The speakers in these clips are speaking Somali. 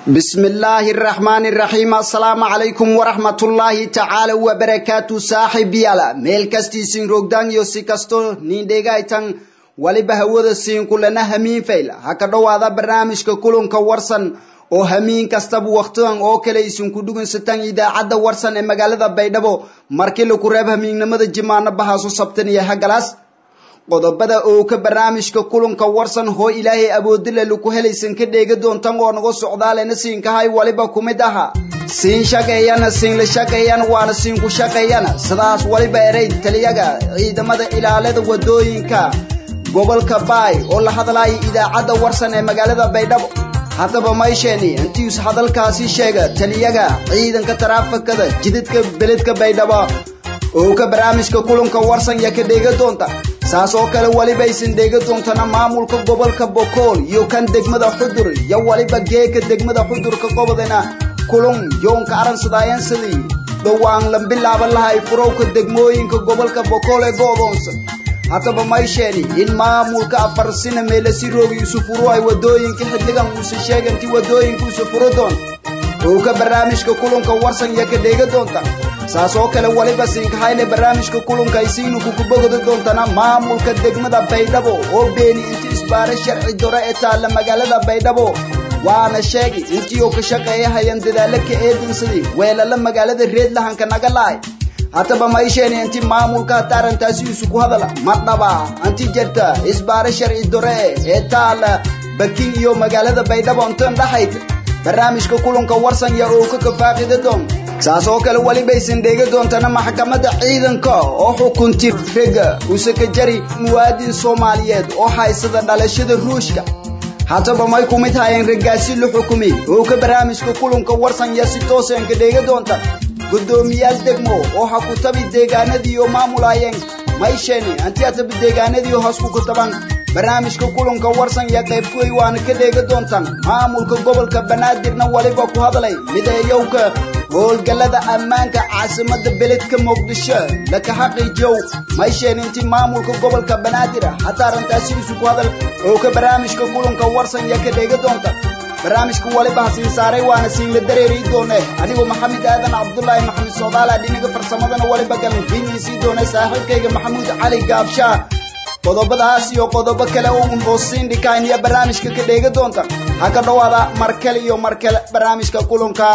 بسم الله الرحمن الرحيم السلام عليكم ورحمة الله تعالى وبركاته صاحب يالا ميل كستي سين روغدان يو سيكستو نين ديغايتان waliba hawada siin kulana hamiin fayla ha ka dhowaada barnaamijka kulanka warsan oo hamiin kastaba wakhtidan oo kale isinku dhugunsataan idaacadda warsan ee magaalada baydhabo markii laku reeb hamiignimada jimaano bahaasu sabtan iyo hagalaas qodobada oo ka barnaamijka kulanka warsan hoo ilaahay awoodila laku helaysan ka dheega doontan oo naga socdaalena siinkahay waliba kumid aha siin shaqeeyana siinla shaqeeyana waana siinku shaqeeyana sidaas waliba eray taliyaga ciidamada ilaalada wadooyinka gobolka baay oo la hadlaya idaacadda warsan ee magaalada baydhabo haddaba maysheeni intiis hadalkaasi sheega taliyaga ciidanka taraafikada jidadka beledka baydhabo oo ka barnaamijka kulanka warsan ya ka dheega doonta saas oo kale waliba aysan dheega doontana maamulka gobolka bokool iyo kan degmada xudur iyo waliba geeka degmada xudurka gobodana kulun yoonka aransadaayansadii dhowaan la bilaaban lahay furowka degmooyinka gobolka bokool ee go'doonsan haddaba maysheeni in maamulka afarsina meelasi roogi isu furo ay wadooyinka xidligan uuse sheeganti wadooyinka isu furo doon oo ka barnaamijka kulanka warsan iyo ka dheega doonta saas oo kale waliba siinkahayne barnaamijka kulanka ay siinu kukubogodi doontana maamulka degmada baydhabo oo beeni inti isbaare sharci dore ee taalla magaalada baydhabo waana sheegi intii oo ka shaqeeya hayan dadaalo ka eedinsadii weelala magaalada reedlahanka naga lahay haddaba maysheeni inti maamulka hata arrintaasi isu ku hadala ma dhaba anti jirta isbaare sharci dore ee taala bakin iyo magaalada baydhabo intan dhaxayta barnaamijka kulanka warsan ya oo ka kafaaqida doon saas oo kale welibaysan dheega doontana maxkamadda ciidanka oo xukunti rega usaka jari muwaadin soomaaliyeed oo haysada dhalashada ruushka haddaba may ku mid hayeen raggaasi la xukumay oo ka barnaamijka kulanka warsan ya si toosan ka dheega doonta gudoomiyaal degmo oo ha ku tabi deegaanadii oo maamulayeen maysheeni anti atabi deegaanadii hoos ku kutaban barnaamijka kulanka warsan iyo qaybkuway waana ka dheega doontaan maamulka gobolka banaadirna waliba ku hadlay mideeyowka howlgallada ammaanka caasimada beledka muqdisho laka xaqiijiyow maysheeni inti maamulka gobolka banaadir hataa arrintaasi isu ku hadal oo ka barnaamijka kulanka warsan iyo ka dheega doonta barnaamijka waliba hasiin saaray waana siinla dareeri doone anigoo maxamed aadan cabdulaahi maxamed soodaala dhinaga farsamadana waliba galan fiiniisii doone saaxiibkayga maxamuud cali gaabshaa qodobadaas iyo qodobo kale oo un hoosiin dhikayn iyo barnaamijka ka dheega doonta ha ka dhowaada markale iyo markale barnaamijka kulanka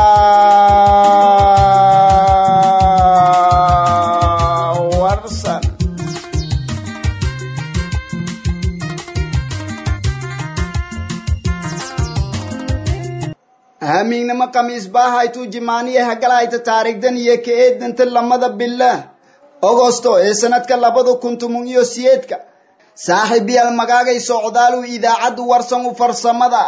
warsan hamiignimo khamiis baahaytuu jimaaniya hagalayta taariikhdan iyo ka eedanta lamada bila ogosto ee sanadka labada kun toban iyo siyeedka saaxiibayaal magaagay socdaalu idaacadda warsan u farsamada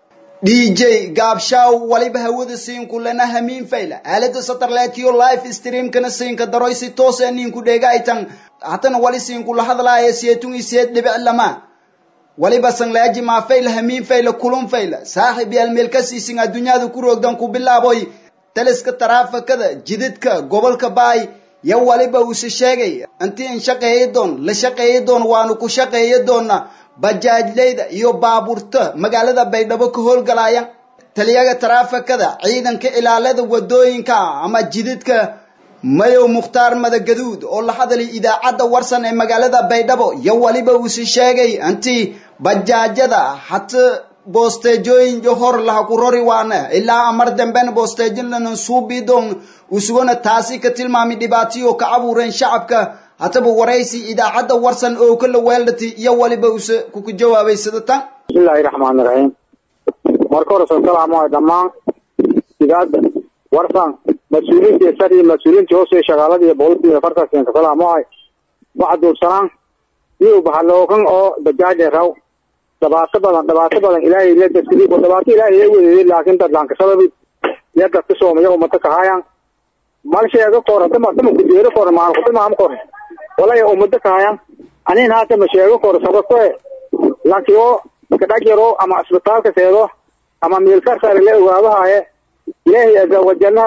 d j gaabshaaw waliba hawada siinku lana hamiin fayla aalada satarletiyo live streamkana siinka daroy si toos a ninku dheegaytan hatana wali siinku la hadlaaya siyeetun iyo siyeed dhibic lama waliba sanglaaji maa fayla hamiin fayla kulun fayla saaxiib yaal meel ka siisin adduunyada ku roogdan ku bilaaboy taliska taraafikada jidadka gobolka baay yo waliba uuse sheegay intii in shaqeeya doon la shaqeeya doon waanu ku shaqeeya doona bajaajleyda iyo baabuurta magaalada baydhabo ka howlgalaya taliyaga taraafikada ciidanka ilaalada wadooyinka ama jidadka mayow mukhtaar madagaduud oo la hadlay idaacadda warsan ee magaalada baydhabo yo waliba uuse sheegay intii bajaajada hata boosteejooyin hor laha ku rori waana ilaa amar dambena boosteejinlanan suubii doon usugona taasi ka tilmaamay dhibaatayo ka abuureen shacabka hataba waraysi idaacadda warsan oo kala weeldhati iyo waliba use kuku jawaabay sida tan bismillahi raxmaani raxiim marka hore soo salaamo dhammaan idaacadda warsan mas-uuliyiinta sar iyo mas-uuliyiinta hoose shaqaalada iyo boqolkiiba afartan ka salaamohay waxa duubsanaan iyo bahalookan oo bajaaj raw dhibaato badan dhibaato badan ilaahay la dadkii ko dhibaato ilaahay ay weeyay laakiin dad laan ka sababi ya dadka Soomaaliya umada ka hayaan mal sheego koor hadda ma tamo kudeero koor ma ku tamo am koor walaa umada ka hayaan anin haata ma sheego koor sababto laakiin oo ka dhajiro ama asbitaalka seedo ama meel ka saar la ogaado haaye ilaahay azza wa jalla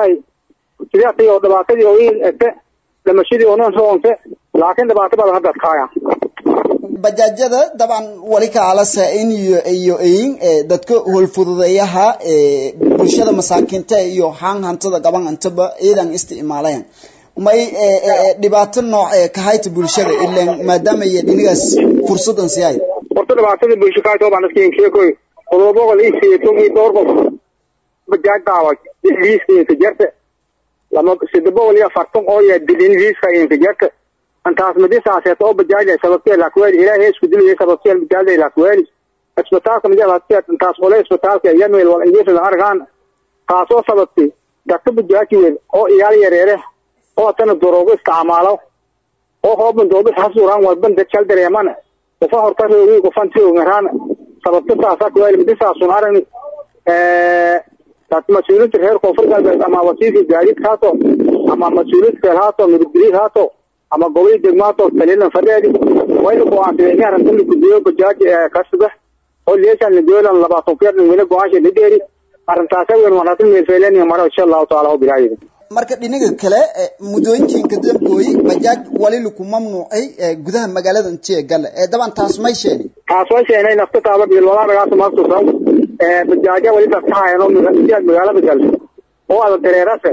sidii oo dhibaatadii oo in ete dhamashadii oo non soonte laakiin dhibaato badan hadda ka hayaan bajaajyada dabcan wali kaalasa in iyo iyo eyin dadka howlfududeeyaha bulshada masaakiinta iyo haan hantada gaban intaba iidan isticmaalayan may dhibaato nooc kahayta bulshada ilan maadaama iyo dhinigaas fursadan siyahay horta dhibaatada bulsho kahayta baan iska sheekoy qodobo boqol iyo sideetan iyo dhowr qof bajaaj daawa liiska inka jarta lama sida boqol iyo afartan oo ya dilin liiska inka jarta antaas madisaaseeta oo bajaajay sababtee lakweli ilaahay isku dilaya sababtee bajaajay lakweli isbitaalka majaalaadkeed intaas qole isbitaalka yanwel wal ingeesada argaan taasoo sababtay dadka bajaaji weyn oo iyaal yareere oo tana daroogo isticmaalo oo hooban doobis hasuraan wadban dajal dareemana qofa horta roogi qofan tiogaraan sababta taasa kweli madisaasun aragni mas-uuliinta reer koonfur galbeed ama wasiirka gaadiid haato ama mas-uuliinta kale haato nabadgelyad haato ama gobol degmaato taliyadan fadheedi wayna go-aansadeen in arrintan la gudbiyo bajaaj kasuga oo leeshan lagolan labaatan keer weli go-aansha la dheeri arrintaasa weyn wanaagsan meelfeeleniya maro insha allahu taala oo bilaayida marka dhinaga kale muddooyinkiinka dambooyi bajaaj wali laku mamnuucay gudaha magaalada intiya gale daban taas may sheeni taas way sheenay nafta taaba bilwalaadagaas maasusan bajaaja wali dadka hayan oo intiyaad magaalada gal oo ada dareerase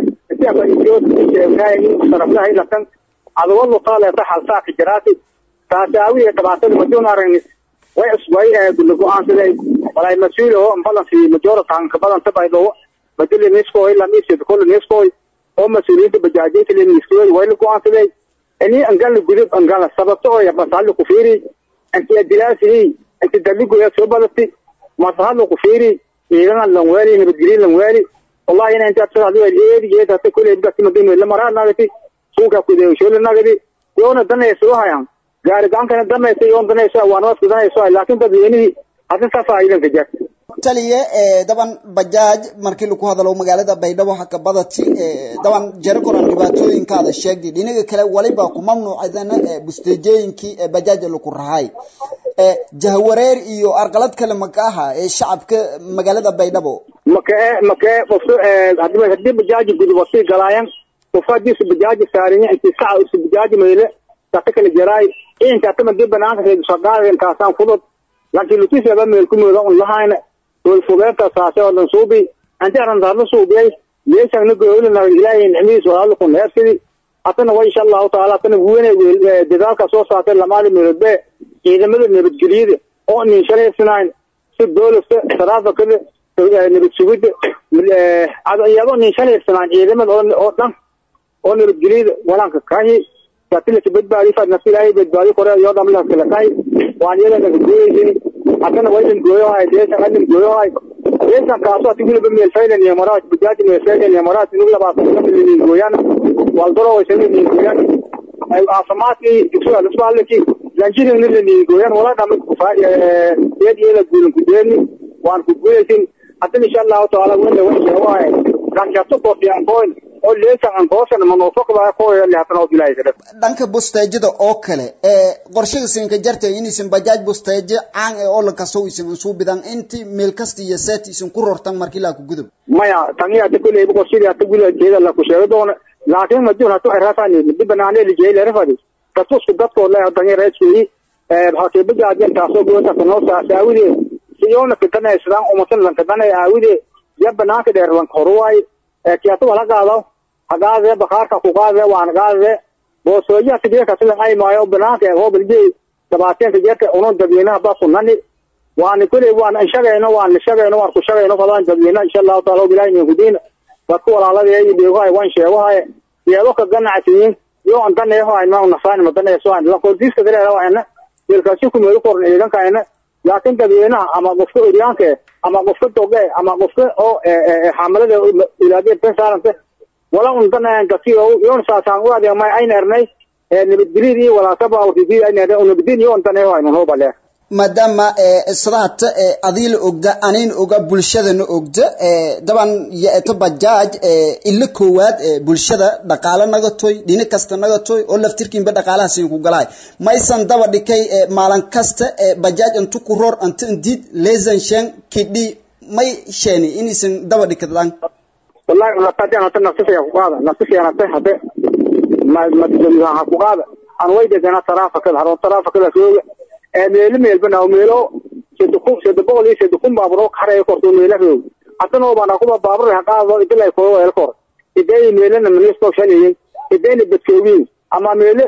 intiyaasaraflahay laftan adugo luqaaleeta halsaaka jiraati taasi aawiye dhibaatada majoon aragnis way way la go-aansaday walay mas-uul oo balansi majoora taanka badanta baydhowo madili niskoy lamisid kol niskoy oo mas-uuliyiinta bajaajinta leniskoy way la go-aansaday ini angala gudub angala sababto oo basali ku fiiri inti adilaasihi inti daligoya soo badati masahadla ku fiiri ciidanan lan weeli nabadgelin lan weeli wallahi ina inta tsada eedi eedi hata kule dadka madina la maraa nagati suuka kudeeshoola nagadi yoona danayso hayan gaari gacankana danayso yoon danayso waan waska danayso laakiin dadweynihii hadin saa faa'iidan ka jirta taliye daban bajaaj markii lagu hadalo magaalada baydhabo haka badati daban jaro koran dhibaatooyinkaada sheegdi dhinaga kale waliba ku mamnuucadana busteejooyinkii bajaaja lagu rahay jahwareer iyo arqalad kale maka aha ee shacabka magaalada baydhabo makee makee qofka hadii hadii bajaaji gudubasi galaayan qofka hadii su bajaaji saarinya inti saca su bajaaji meyle tata kala jaraay inta tama dib banaanka reedu saqaadeen taasaan fudud laakiin lutisaba meel ku mooda un lahayna والفوقات ساسة ولا نصوبي أنت أنا نظر صوبي ليش أنا نقول لنا إلهي نعميس ولا لكم نفسي أتنا وإن شاء الله تعالى أتنا وين دذاك صوص أتنا لما لي من البيع إذا ما نبت جديد أو إن شاء الله سنين ست دولار ثلاثة كده نبت سويد هذا يابا إن شاء الله سنين إذا ما أو أو أو نبت جديد ولا كاهي لكن تبدأ فنفسي لا يبدأ قرأ يوم عمله كلا كاي وأنا يلا نقول haddana waa idin gooyohay deeshan adin gooyohay deeshan kaaso atigulaba meelfaylan iyo maraad bujaaji meelfaylan iyo maraad inuu labaatan gooyaan waldaro waysan idin gooyaan caafimaadkii dugsiga lusbaalki lanjirigna laniin gooyaan wala dhama eed iyada guulin ku deeni waan ku guulaysin haddana insha allahu taala wenda way sheegahay ranjato kofiyan koyn oo leesan an goosan manofokba koyo lehatana oo bilaaysa dhanka busteejada oo kale ee qorshaga siinka jarta inaysan bajaaj busteejo caan ee oo la kaso isan suu bidan inti meel kasta iyo set isan ku rortan markii la ku gudub maya tani hata kulay qorshadii hata gulajeeda la ku sheego doona laakiin ma jiro hata rafani mid banaanay li jeeyay rafadi tatusku dadko la hadan reesii ee hakee bajaajin taasoo goota kanoo saawide siyoona kadana islaan umasan lan kadana aawide ya banaanka dheer lan korwaay ee kiyatu wala qaado hagaade bakaarka ku qaade waan qaade boosooyaha sigeeka sida ay maayo banaanka ee hoob ilgey dabaateenta jeerka unon dadweynaha baa sunani waan kulay waan shaqeyno waan shaqeyno waan ku shaqeyno fadaan dadweynaha insha allahu taala bilaahi min gudiin dadku walaalada ay dhigaay waan sheegahay iyadoo ka ganacsiin iyo aan daneeyo ay ma nafaan ma daneeyo aan la qoodiska dareero ayna ilkaasi ku meel koran eedan kaayna laakiin dadweynaha ama qofka uryaanka ama qofka doge ama qofka oo xamalada ilaadeen tan saaranta wala un danayaan dadkii oo yoon saasaan u adeeg may ayna ernay nabadgelyada iyo walaasaba waktigii ayna ernay nabadgelyo yoon daneeyo aynu hoo balee maadaama sidaata adii la ogda aniin oga bulshadana ogda daban yeeto bajaaj ilo koowaad bulshada dhaqaale nagatoy dhini kasta nagatoy oo laftirkiinba dhaqaalaha siin ku galaay maysan daba dhikay maalin kasta bajaaj intu ku roor inta indiid leesan shan kidhi may sheeni inaysan daba dhikadaan wallahi naftadan hata nafsisaya ku qaada nafsisaya nafta hade ma ma ha ku qaada aan way degana taraafakada haroon taraafakada jooga meelo meelbana meelo sida kun sida boqol iyo sida kun baabur oo kareeyo korto meelo roog haddana oo bana kuba baabur ha qaado idilay koo weel kor iday meelana ministo shaniyin idayna badkoogin ama meelo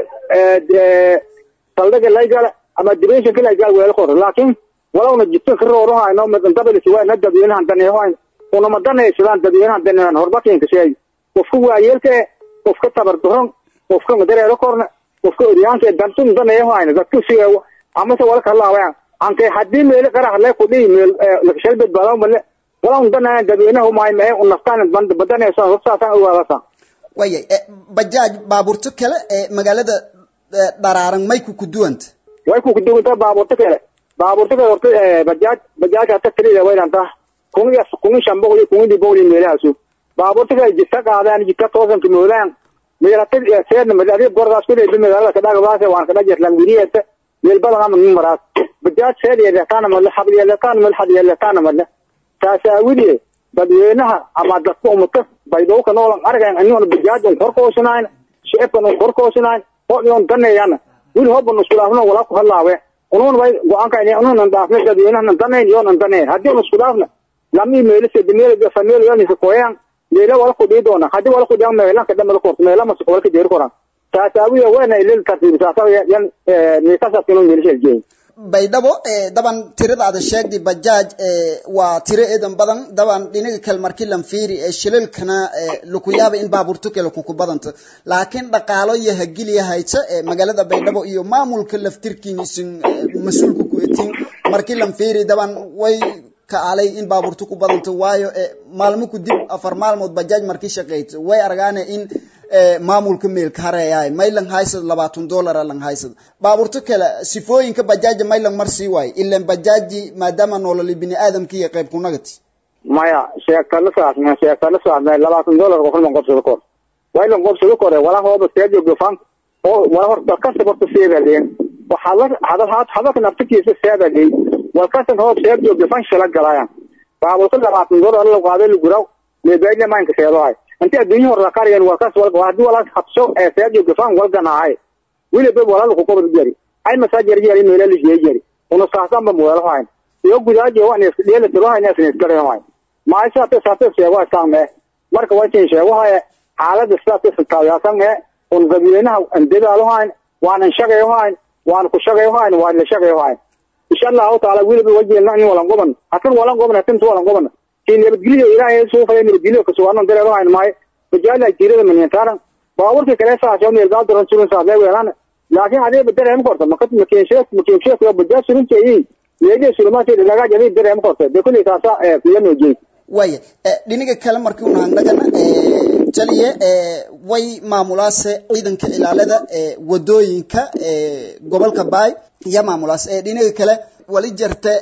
saldhiga laygala ama dimensionka laygal weel kor laakiin walowna jidka ka roorahayno madantabilisi waa na dadweynahan daneehoyn unama danaysadaan dadweynahan daneehan horbakinka sheey qofka waayeelka qofka tabardaron qofka madareero korna qofka oryaanka dantun daneehoyn dadka sigeewo amase wala kalaawayan anke haddii meelo qarax le kudhihi meel lakashal badbaado male walawn danaya dadweynaha maay mae unaftaan badanaysa horsaasaan ogaadasa waya bajaaj baabuurto kale ee magaalada dharaaran may ku kuduwanta way ku kuduwanta baabuurto kale baabuurta kale horta bajaaj bajaaj hata tirida waydanta kun iyo kun iyo shan boqol iyo kun iyo boqol iyo meelahaasu baabuurta kale jidka qaadaan jidka toosanka moodaan meelata seedna mad adiga gordaas ku leebi magaalada kadhagbaase waan kadha jetlan wiriyata meel badan ama numaraas bajaaj seed yeelataana madle xad yeelataana madle xad yeelataana madle taasaawidie dadweynaha ama dadka umata baydhowka noolan argayn anigoon bajaaj un korkoosinayn shicibkan un korkoosinayn oo iyoon daneeyana wili hoban iskulaafno walaa ku hadlaawe unuun way go-aanka unuunan dhaafna dadweynahanan danayn iyoonan danayn haddii un isku dhaafna lami meelise meel fameel yalnisa koyaan meela wala kudhii doona haddii wala kudhiyan meelanka dhamada korto meelamasa wala kadeeri koraan taasaawiya wena ilil tartiibsaasa yan miisasaskino meelisheljeey baydhabo daban tirada ada sheegday bajaaj waa tiro eedan badan daban dhinaga kale markii lan fiiri shilalkana lakuyaaba in baabuurto kale kuku badanta laakiin dhaqaalo iyo hagiliya hayta magaalada baydhabo iyo maamulka laftirkiin isin mas-uulka ku etiin markii lan fiiri daban way kaalay in baabuurto ku badanta waayo maalmo ku dib afar maalmood bajaaj markii shaqeyta way argaane in maamulka meelka hareeyaay maylan haysad labaatan dollara lan haysad baabuurto kale sifooyinka bajaaja maylan mar sii waayo ilan bajaaji maadaama nololi bini aadamka iyo qayb kunagati maya sheegtala saasme sheegtala saasme labaatan dollar qofna qobsado kor waylan qobsado kore wala hooba seejo gofan oo wala horta kasta horta seebaleen waxaa hadal hadalka naftikiisa seebagay walkasan hoob seejo gofan shala galayan baabuurta labaatan dollar la qaaday laguraw leebayna maanka seedohay inta adduunyo hore qaryan walkas hadii walaas habso ee seejo gofan walganahay wiliba walaal ku qobad jari ay masaajir jari meela la jeey jari una saasan ba moolo hayn iyo gudaaji waa neef dheela tiro hayn neef neef garay hayn ma ay saate saate seego saame marka waa tiin sheego haya xaalada saate sitaayasan ee un gabiyeenaha andadaalo hayn waan shaqeeyo hayn waan ku shaqeeyo hayn waan la shaqeeyo hayn insha Allah taala wiliba wajeelna in walan goban hakan walan goban hakan walan goban tiin nabadgelyo ilaahay soo fayay nabadgelyo ka soo aanan dareero hayn maay bajaala jirada man yantaaran baaburka kale saasoo meel gaal daran surin saadee weelaan laakiin adee dareem korta makat makinsheek makinsheek iyo bajaaj surin jeeyay leeyahay sulmaati laga jaday dareem korta de kulli taasa ee kiyano jeey waya dhinaga kale markii una handhagana jaliye way maamulaase ciidanka ilaalada wadooyinka gobolka baay iyo maamulaas dhinaga kale wali jirta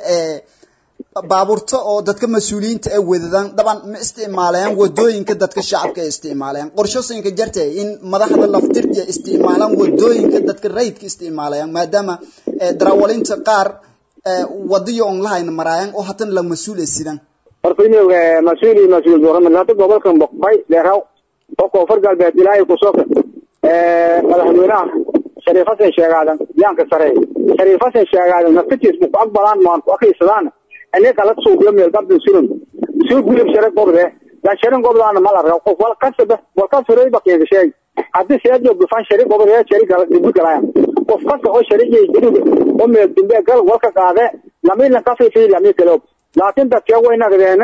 baabuurta oo dadka mas-uuliyiinta ay wadadaan daban ma isticmaalayaan wadooyinka dadka shacabka ay isticmaalayaan qorshooyinka jarta in madaxda laftirja isticmaalaan wadooyinka dadka rayidka isticmaalayaan maadaama darawalinta qaar wadiyo on lahayna maraayaan oo hatan la mas-uul sidaan horta in mas-uuli mas-uul dooramaata gobolkan boqbay dheeraw oo koonfur galbeed ilaahay kusoka madaxweynaha shariif xasan sheegaadan yaanka sare shariif xasan sheegaadan naftiis ku aqbalaan maan ku akrisadaan ane kala suubiyo meel gabdin surun suu gulib share gobde dan sharin gobdaana mala rabo qof wal kasaba wal kasaba ba keen shay hadii seejo gufan shari gobde shari kala dibu kala qof kasta oo shari jeey dibu oo meel dimbe gal walka qaade lamina kafi fi lami kalo laakiin dadka wayna gadeena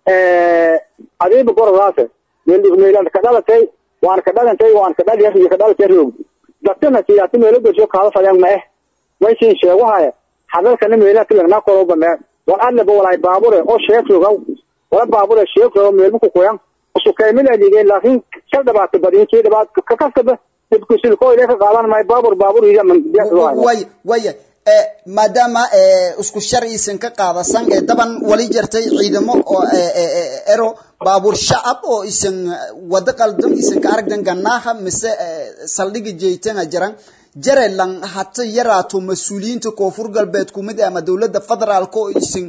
ee adiib gordaase meel meelan ka dhalatay waan ka dhalantay waan ka dhaliyay iyo ka dhalatay roog dadkana siyaasi meel gasho kaala fadaan ma eh way siin sheego haya hadalkana meelaha tilagna koroba ma wan alle bo walay baabure oo sheekhoga wala baabure sheekhoga meel ku qoyan usu kaymil adigeen laakiin shal dhabaata badin kii dhabaat ka kasaba dibku silko ilaa ka qaadan may baabur baabur iyo man way way maadaama isku sharciisan ka qaadasan ee daban wali jirtay ciidamo oo ero baabuur shacab oo isan wada qaldan isan ka aragdan ganaaha mise saldhiga jeeytana jiran jarelan hata yaraato mas-uuliyiinta koonfur galbeed kumid ama dowladda federaalka oo isan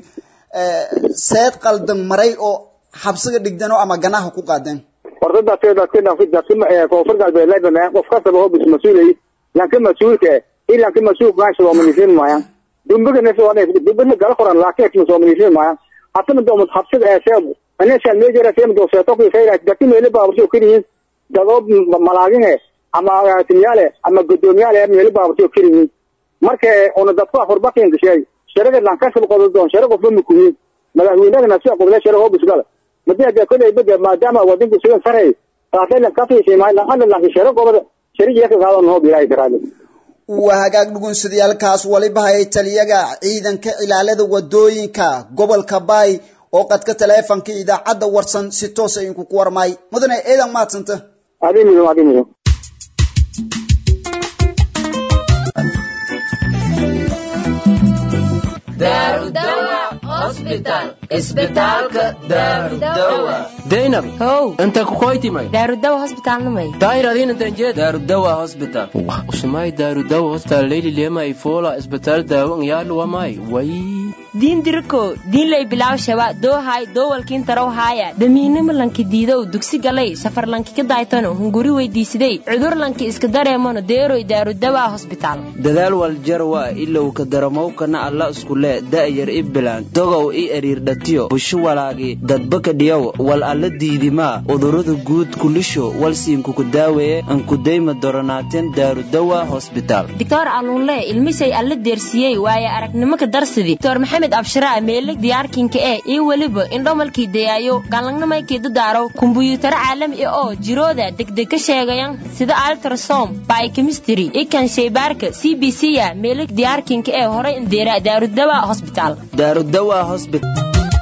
seed qaldan maray oo xabsiga dhigdano ama ganaha ku qaadeen horta dadka dadka dadka dadka koonfur galbeed leebana qof kastaba oo bis mas-uulay lanka mas-uulka ilanka mas-uulka gaasha waa manisin maayaan dumbagana gala qoran laakiin kuma soo maniishin maayaan hatana doomad habsida ee sheegu aneshan meejara seem do seeto ku fayra dati meele baaburti kiriyin dadoob malaagine ama agaasimayaale ama guddoomiyaale meele baaburti kiriyin marka una dadku afurbakin gashay sharaga lankashab qodo doon sharaga fumi kuyin madaxweynahana si qoble sharaga bisgala madii hada kulay bada maadaama wadanku sidan saray taasayna kafiishay maay lahan lan sharaga qobada shariga ka qaadan hoo bilaay karaale waa hagaag dhugunsadayaalkaas waliba hayay taliyaga ciidanka ilaalada wadooyinka gobolka baay oo qadka taleefanka idaacadda warsan si toosa idinku ku warmaay mudane ciidan maadsanta adii mudan adii mudan daynab how inta kukoytimay daarudawa hosbitaalnamay daayir adiin intan jeed daarudawa hospital usumay daarudawa hospital leyli lema ifola isbitaal daawo ngyalu wamay way diin diriko diinlay bilaw shaba doohay doowalkiin tarow haaya damiinimo lanki diidow dugsi galay safar lanki ka daaytano hunguri weydiisiday cudur lanki iska dareemano deeroy daarudawa hosbitaal dadaal waljarwa ilow ka daramowkana alla iskule da'yar i bilaan dogow i eriirdhatiyo busho walaagi dadbaka dhiyow wal alla diidimaa udurada guud kulisho walsiinkuku daaweeye ankudayma doronaateen daarudawa hosbitaal doctor aluunle ilmisay alla deersiyey waaye aragnimo ka darsidi doctor maxamed abshiraa meeleg diyaarkinka ee iyo weliba indhomalkii dayaayo galangnamaykii dadaaro kumbuyuutaro caalami oo jirooda degdeg ka sheegayan sida altrasom bykemistry ikan shaybaarka c b c ya meeleg diyaarkinka ee horay indeera daarudawa hosbitaal daarudawa hosbital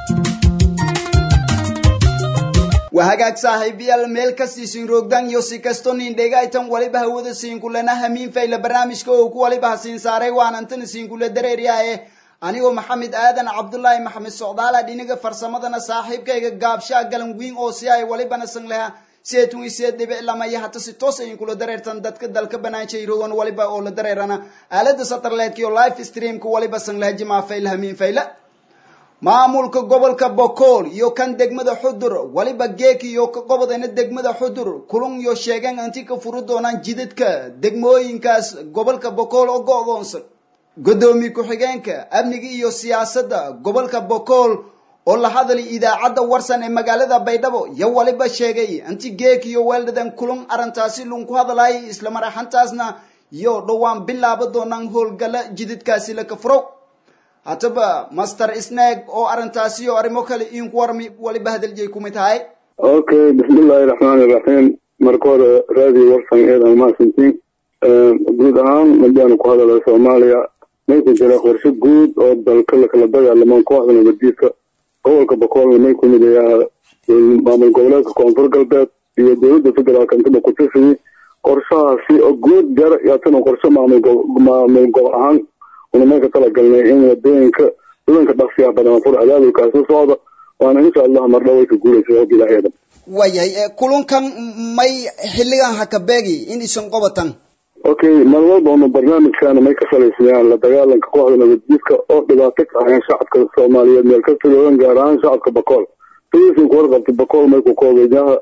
waa hagaag saaxiibayaal meel kastiisin roogdan iyo si kasto nin dhegaytan waliba hawada siinkulana hamiin fayla barnaamijka oo ku waliba hasiin saaray waan antan siinkula dareeryahaye anigoo maxamed aadan cabdullaahi maxamed socdaala dhiniga farsamadana saaxiibkayga gaabshaa galan wiin oo si ay walibana san laha seetun isee dhibic lamaya hata si toos ayin kula dareertan dadka dalka banaanshay rogan waliba oo la dareerana aalada satellite iyo live streamka waliba san laha jimaa fayla hamiin fayla maamulka gobolka bokool iyo kan degmada xudur waliba geek iyo ka qobodana degmada xudur kulun iyo sheegeen inti ka furi doonaan jidadka degmooyinkaas gobolka bokool oo go'doonsan gudoomiye ku-xigeenka amniga iyo siyaasadda gobolka bokool oo la hadlay idaacadda warsan ee magaalada baydhabo yo waliba sheegay inti geek iyo weeldhadan kulun arrintaasi lunku hadlayay isla maraxantaasna iyo dhowaan bilaaba doonaan howlgala jidadkaasi la kafrow hataba master snag oo arrintaasi iyo arrimo kale inku warmi waliba hadaljeey kumid tahay okay bismillahi raxmaani raxiim marka hore raadiyo warsan eedan mahadsantiin guud ahaan madaanu ku hadala soomaaliya may ku jira qorshe guud oo dalka lakala dagaalamaan kooxda nabadiidka gobolka bokoolna may ku mid ayaa maamul goboleedka koonfur galbeed iyo dowladda federaalka intaba ku tirsayi qorshahaasi oo guud jar yaatana qorshe maamul gobol ahaan una may ka talagalnay in wadooyinka wadanka dhaqsiga badan fur abaabulkaasi socda waana insha allah mardhow way ka guulaysa hog ilaaheeda waayahay kulunkan may xilligan hakabeegi in isan qobatan okay mar walba una barnaamijkaana may ka salaysayaan la dagaalanka kooxda nabadjiidka oo dhibaato ka ahayn shacabka soomaaliyeed meel ka filoodan gaar ahaan shacabka bakool sidiisin ku warqabta bakool may ku koobayaha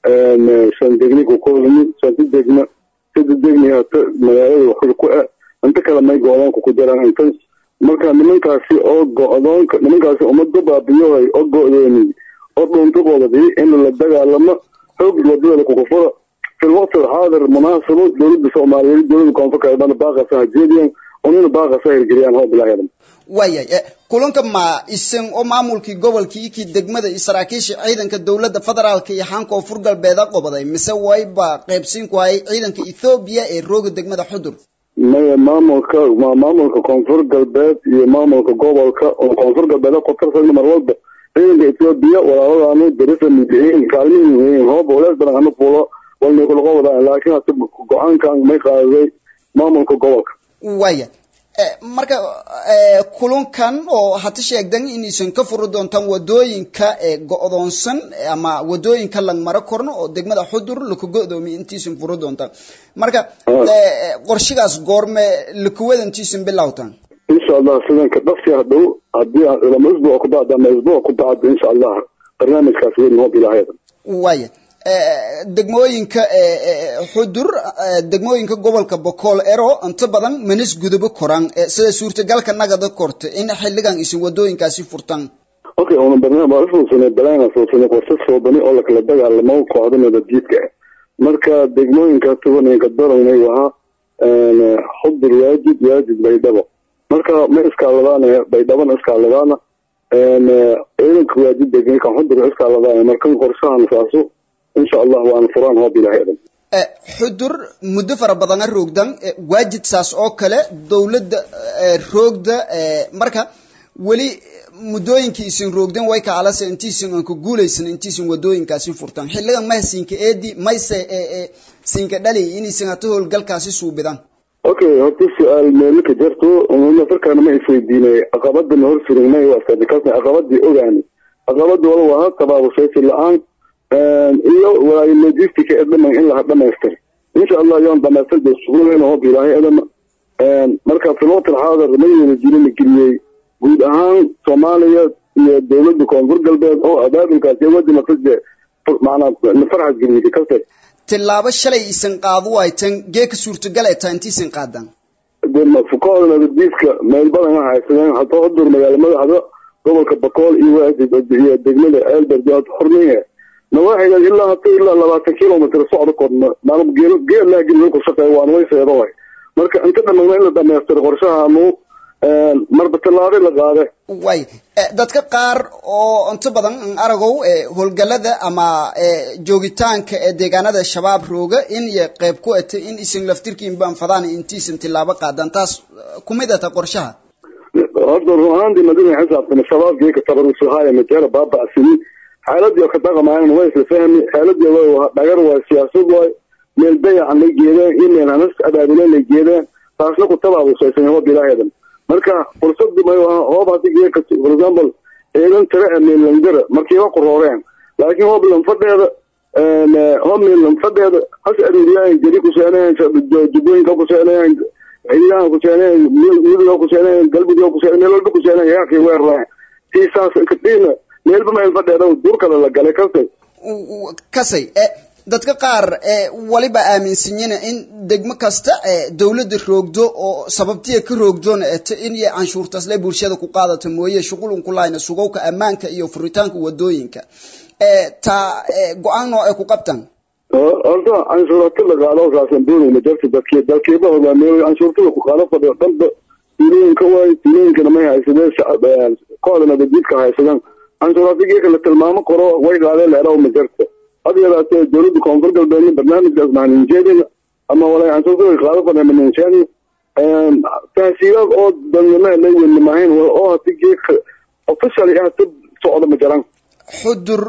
shan degni ku koobani shanti degma sida degni hata magaalada waxur ku ah inta kale may go-doonka ku jiraan inta marka nimankaasi oo go-doonka nimankaasi ummadda baabiyohay oo go-dooni oo dhuuntaqoodadi in la dagaalamo xoog wadada kukufura في الوقت الحاضر مناسبة دولة الصومالية دولة كونفكا يبان باقة سهجيديا ونين باقة سهل جريان هو بلا يدم waayay kulanka ma isan oo maamulkii gobolkii kii degmada iyo saraakiisha ciidanka dowladda federaalka iyo xaan koonfur galbeeda qobaday mise wayba qaybsiin ku hayay ciidanka ethoobiya ee rooga degmada xudur maya maamulka ma maamulka koonfur galbeed iyo maamulka gobolka oo koonfur galbeed ku tirsan mar walba ciidanka ethoobiya walaaladaanu darisa midihiin kaalmihin weyn hooba walaas badan hanu fuulo walna kula qobodaan laakiin hase go-aankan may qaaday maamulka gobolka waaya marka kulunkan oo hata sheegdan inaysan ka furi doontaan wadooyinka ee go-doonsan ama wadooyinka langmaro korno oo degmada xudur laku go-doomiy intiisan furi doontaan marka qorshigaas goorme lakuwada intiisan bilowtaan insha allah sidanka dhaqsi hadhow hadii lama isbuuc ku bacda ama isbuuc ku bacda insha allah barnaamijkaas weyn hoob ilaahayda waaya degmooyinka xudur degmooyinka gobolka bokool ero inta badan manis gudubo koran sida suurtagalka nagada korta in xiligan isin wadooyinkaasi furtaan okay una barnaamij waa usuusanay balaan suusanay qorshe soobani oo lakala dagaalamo kooxda nabadjiidka ah marka degmooyinka tubanayka daranay wahaa xudur waajid waajid baydhabo marka ma iskaaladaana baydhabana iskaaladaana ciidanka waajid degmay xudur iskaaladaana markan qorshahan saaso insha allah waana furaan hoob ilahay dhan xudur muddo fara badana roogdan waajid saas oo kale dowladda roogda marka weli muddooyinkii isin roogdan way kacalase intiisin aan ku guulaysan intiisin wadooyinkaasi furtaan xiligan maha siinka eedi mayse siinka dhali inaysan hata howlgalkaasi suubidaan okay horta su-aal meelaka jarto nafarkaana ma isweydiinay caqabadana hor surinay waasabikaasna caqabadii ogaani caqabada wala waa tabaabusaysi la-aan iyo walaayo logistica ee dhaman in laha dhamaystir insha allah yoon dhamaystir ba sugulayna hoob ilaahay adama marka filootar xaadar mayna jirin la geliyey guud ahaan soomaaliya iyo dowladda koonfur galbeed oo abaabulkaasi wadi masade macnaa nafarxad geliyay kase tilaabo shalay isan qaadu waytan geeka suurtagal ee taa intiisan qaadaan fukooda nabadiiska meel badan ha haysadeen hataa hudur magaala madaxda gobolka bakool iyo waajid iyo degmada elbert xurniye nawaaxiga ilaa hata ilaa labaatan kilomitr socda korna maalin geel geel laa geli ku shaqeeya waana way seedo way marka inta dhamagna in la dhamaystiro qorshahaanu marba tallaabo la qaade way dadka qaar oo inta badan aragow howlgalada ama joogitaanka ee deegaanada shabaab rooga in iyo qayb ku ata in isin laftirkiin baanfadaan intiisan tilaabo qaadan taas kumid ata qorshaha horta run ahaantii madina xisaabtana shabaabkii tabarusuhaaya majeera baaba'sini xaaladii oo ka dhaqamaayana waa isla fahmi xaaladii dhagar waa siyaasad waay meel dayacan la geedeen iyo meel hanas abaabuleen la geedeen taasna ku tabaabusaysan hoob ilaaheedan marka fursadu may hoob hadi geeka for example ciidan tire ee meellandara markiiba qurooreen laakiin hoob lanfadheeda hoob meellanfadheeda has aruuriyaayan jeri kuseenayan jubbooyinka kuseenayan ciidaha kuseenayan midiga kuseenayan galbiga kuseenayan meel walba kuseenayan yaaqii weerraayan siisaas kadhiina meelba meel fadheeda duurkale la galay kasay kasay dadka qaar waliba aaminsanyiina in degmo kasta dowladda roogdo oo sababtiya ka roogdoona eto in iyo canshuurtaasle bulshada ku qaadato mooye shuqulun ku lahayna sugowka ammaanka iyo furitaanka wadooyinka taa go-aan noo ay ku qabtaan horta canshuurata la qaado saasan doonayna jarta dadki dalkiiba hogaamiyo canshuurtada ku qaado fadhiyo dhanba tuulooyinka waay tuulooyinkana may haysadeen kooda nabadjiidka haysadeen canshuuratigeeka la tilmaamo qoro way qaadeen leeraw ma jarta had yaraatee dowladda koonfur galbeedna barnaamijkaas mahaninjeedina ama walay canshuurtada qaado fadhiya maninjeedina tahsiilaad oo dadnimo la weyni maahayn oo hadi geeka officially ah dad socda ma jaran xudur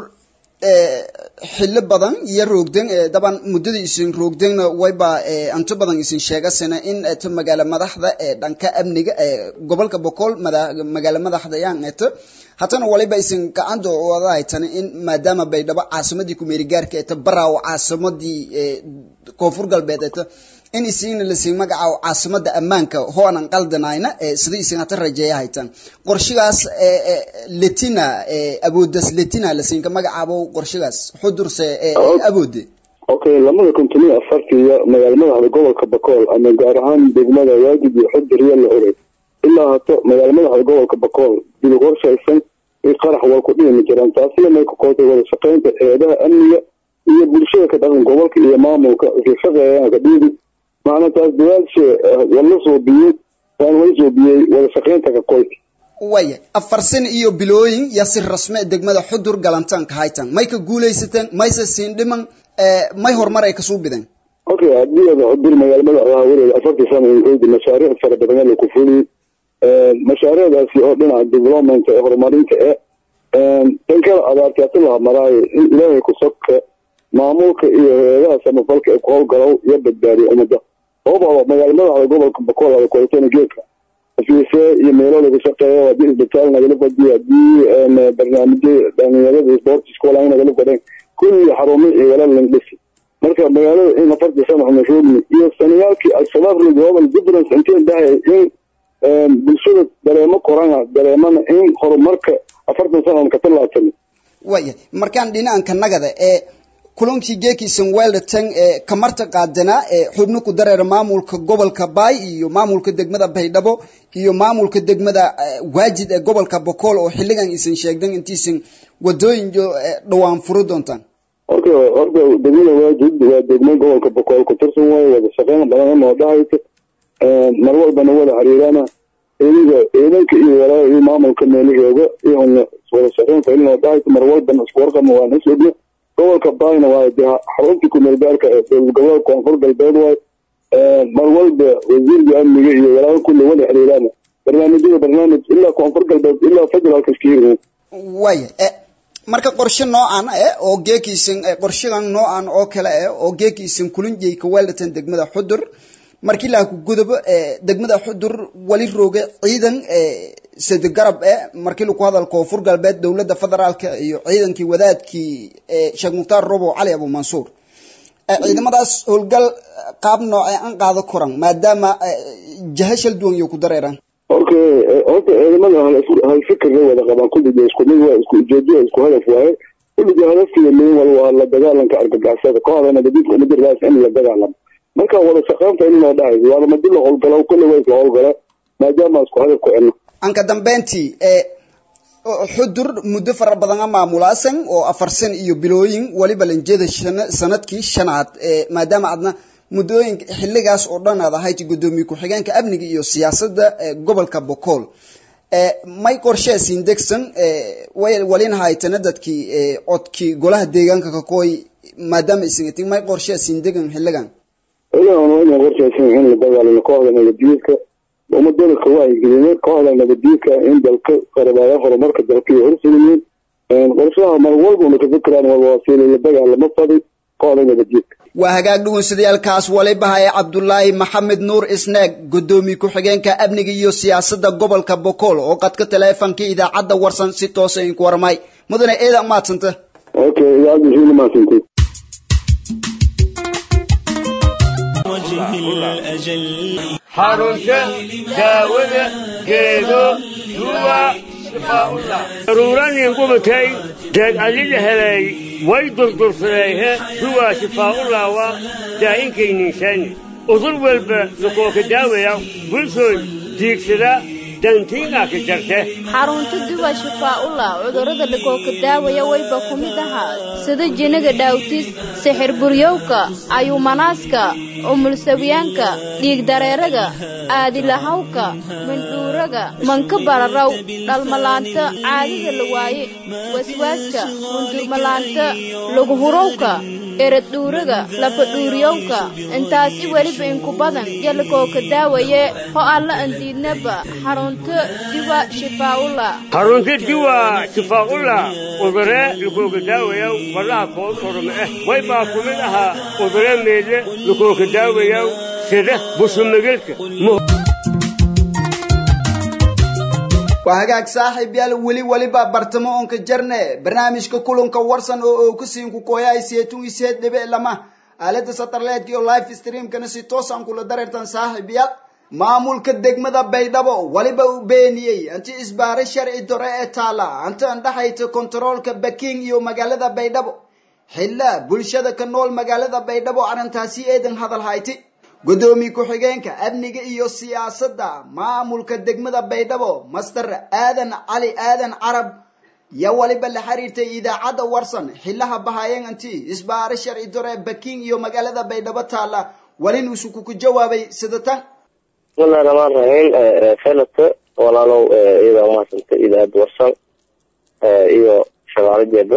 xillo badan iyo roogden daban muddadii isin roogdenna wayba inta badan isin sheegasana in eto magaala madaxda ee dhanka amniga ee gobolka boqol magaala madaxda yaan eto hatana waliba isin gacanta wada haytana in maadaama baydhabo caasimadii kumeerigaarka eto baraawo caasimadii koonfur galbeed eto in isigna lasiin magacaabo caasimada ammaanka hoonan qaldanayna sida isin hata rajeeya haytan qorshigaas letina awoodas letina lasiinka magacaabo qorshigaas xudurse awoode okay lamada konton iyo afartiiyo magaala madaxda gobolka bakool ama gaar ahaan degmada waajib iyo xudur iyo la oray ilaa hato magaala madaxda gobolka bakool dib qorshaysan i qarax waa ku dhimi jiraan taasina may ku kootay wada shaqaynta eedaha amniga iyo bulshada ka dhaqan gobolka iyo maamulka isla shaqeeyaan ka dhiidi macna taas dadaalshe wala soobiyey waan wala soobiyey wada shaqaynta ka qoyska waya afar sano iyo bilooyin yaa si rasme degmada xudur galantaanka haytan may ka guulaysateen mayse siin dhiman may horumar ay kasuu bideen okay haddii ada xudur magaala madaxdaha weligeed afartii sano inkoodi mashaariic fara badan la ku fuliyey mashaariicdaasi oo dhinaca development ee horumarinta e tan kale abaartiyaati laha maraayo in ilaahay ku sogka maamulka iyo hay-adaha samafalka ee ku howlgalow iyo badbaadiya ummadda sababoo magaala madaxda gobolka bakool ada kuhaytana geedka ofiise iyo meelo lagu shaqeeyo haddii isbitaal nagala fadiyo haddii barnaamijyo dhalinyarada sportiska walaa nagala fadheen kulli xarumo iyo walaal lang dhisi marka magaalada in afartii sano xumashoogi iyo sanayaalkii al-shabaab global difference intii dhahay in bulshada dareemo korana dareemana in horumarka afartan sano ka tallaabsan waya markaan dhinacanka nagada ee kulankii geekiisan weldatan ee kamarta qaadana ee xubno ku dareera maamulka gobolka baay iyo maamulka degmada baydhabo iyo maamulka degmada waajid ee gobolka bokool oo xilligan isan sheegdan intiisan wadooyin dhawaan furi doontaan horta horta degmada waajid waa degmo gobolka bokool ku tirsan waaye wada shaqeyn badan oo dhahaysa mar walbana wada xiriirana ciidanka ciidanka iyo walaa iyo maamulka meelahooga iyo wada shaqeyn failin oo dhahaysa mar walbana isku warqabna waan isogna gobolka baayna waa de xaruntii kumeel gaarka ee gobolka koonfur galbeed waay mar walba wasiirka amniga iyo walaa kulli wada xiriirana barnaamijyada barnaamij ilaa koonfur galbeed ilaa federaalka iska hirgin waya marka qorshe noocan eh oo geekiisan qorshadan noocan oo kale eh oo geekiisan kulinjay ka weldatan degmada xudur markii laa ku gudobo degmada xudur wali rooga ciidan sade garab eh markii lagu hadal koonfur galbeed dowladda federaalka iyo ciidankii wadaadkii sheekh mukhtaar robo cali abu mansuur ciidamadaas howlgal qaab noocee an qaado koran maadaama jaha shal duwan iyo ku dareeraan horka horta ciidamada hal fikir la wada qabaan kulliga isku mid waa isku ujeedo isku hadaf waaye kulliga hadafkiiyo midin wal waa la dagaalanka argagaxisada kooxda nabadiidka umada raas in la dagaalamo marka wada shaqeynta in loo dhahay waana madi la howlgalo kulli waa isla howlgala maadaama isku hadaf ku celno anka dambeyntii xudur muddo fara badan a maamulaasan oo afar san iyo bilooyin waliba lanjeeda sanadkii shanaad maadaama adna muddooyinka xilligaas oo dhan aad ahayd guddoomiye ku-xigeenka amniga iyo siyaasadda gobolka bokool may qorshee degsan walin haytana dadkii codkii golaha deegaanka kakooy maadaama isingatin may qorshee sindegan xilligan xilligan waa inaan qorsheysan in la dagaalamo kooxda nabadiidka ummadada kawaayigelina kooxda nabadiidka in dalka qarabaaya horumarka dalka iyo horsuliyiin qorshaha mar walba una ka fikiraan walwasiila la dagaalamo fadi kooxda nabadiidka waa hagaag dhugunsadayaalkaas walibahaye cabdulaahi maxamed nuur isneeg guddoomiye ku-xigeenka amniga iyo siyaasadda gobolka bokool oo qadka taleefonkii idaacadda warsan si toosa inku warmay mudane eeda maadsanta okay idaacadda shiina maadsantay xarunta daawada geedo duwa daruuranin qubatay deed allila helay way durdursadeehe duwa shifaa'ullaawa daa'inkaynniisaani udur walba lakooka daawaya bulshooy diigsada dantiinaa ka jarte xarunta duwa shifaa'ullah cudurrada lakooka daawaya wayba ku mid ahaa sida jinaga dhaawtis sixir buryowka ayuumanaaska umulsawiyaanka dhiigdareeraga aadilahawka mindhuuraga manka bararaw dhalmalaanta caadida la waaye waswaaska mundurmalaanta laguhurowka eradhuuraga lafadhuuriyowka intaasi weliba inku badan yo lakooka daawaye ho alla andiidnaba xarunta diwa shifaa'ullah xarunta diwa shifaa'ullah udure lakooka daawayaw faraha kool orma ah way baa ku mid ahaa udure meedle lakooka daawayaw sida bushumagelka waa hagaag saaxiib yaal weli weliba bartamo onka jarne barnaamijka kulanka warsan oo oo kusiinku kooyaay seetun iseed dhibe lama aalada satarleedka iyo live streamkana si toosaan kula dareertan saaxiib yaal maamulka degmada baydhabo waliba uu beeniyey anti isbaare sharci dore ee taala anta andhaxayta kontaroolka baking iyo magaalada baydhabo xilla bulshada ka nool magaalada baydhabo arrintaasi eedan hadal hayti guddoomiye ku-xigeenka amniga iyo siyaasadda maamulka degmada baydhabo master aadan cali aadan carab yaa waliba la xiriirtay idaacadda warsan xillaha bahayeen anti isbaare sharci dore baking iyo magaalada baydhabo taala walin usuku ku jawaabay sida tan bismillahi raxmaan raxiim felata walaalow iyada umahadsanta idaacadda warsan iyo shaqaaladeeda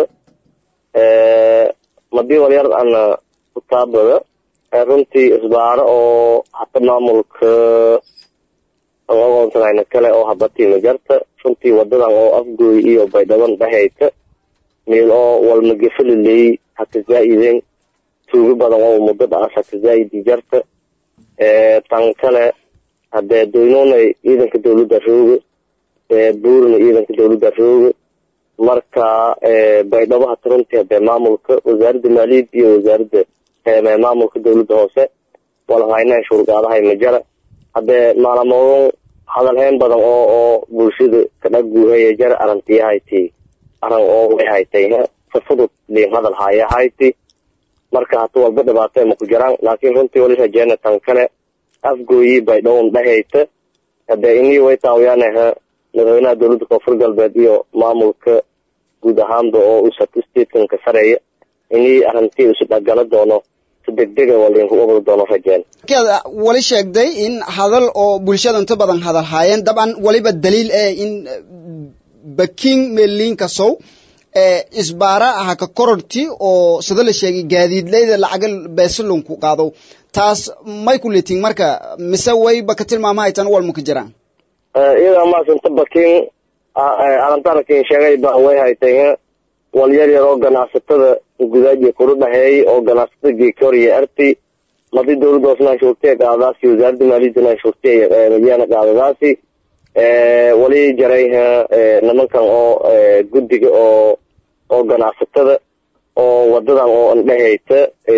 madii walyar ana kutaabada runtii isbaaro oo hata maamulka ogoonsanayna kale oo habatiima jarta runtii wadadan oo afgooy iyo baydhaban dhahayta meel oo walmagefaliley hata zaa'ideen tuugo badan oo muddo dhaas hata zaa'idi jarta tan kale hadee doynonay ciidanka dawladda rooga buurna ciidanka dawladda rooga marka baydhabo hata runtii hadee maamulka wasaaradda maaliyad iyo wasaaradda maamulka dawladda hoose walahaynayn shuurgaadahay majara haddee maalamoodon hadalhayn badan oo oo bulshada kadhaguuhaya jara arantiyahayti aran oo way haytay safudud liin hadal hayahayti marka hata walba dhibaatee maku jiraan laakiin runtii wali rajeena tan kale afgooyi baydhowon dhahayta hadee inii way taawiyaanaha madaxweynaha dowladda koonfur galbeed iyo maamulka guud ahaanba oo usat statekanka sareeya inii arrintii isu dhagala doono si degdega walinku ubadi doono rajeen wali sheegday in hadal oo bulshada inta badan hadal haayeen dabcan waliba daliil eh in baking meeliinka sow isbaara aha ka kororti oo sida la sheegay gaadiidleyda lacaga beesalonku qaado taas may ku leetiin marka mise wayba ka tilmaamahaytan walma ka jiraan iyada maasanta baking alantarkin sheegay ba way haytay wal yar yar oo ganacsatada gudaaji kula dhaheeyay oo ganacsatada geekoriya arti madi dowladda hoosna anshuurtiya qaadadaasi wasaaradda maaliyadana anshuurtiya madiyaana qaadadaasi wali jaray nimankan oo guddiga oo oo ganacsatada oo wadadan oo andhehayta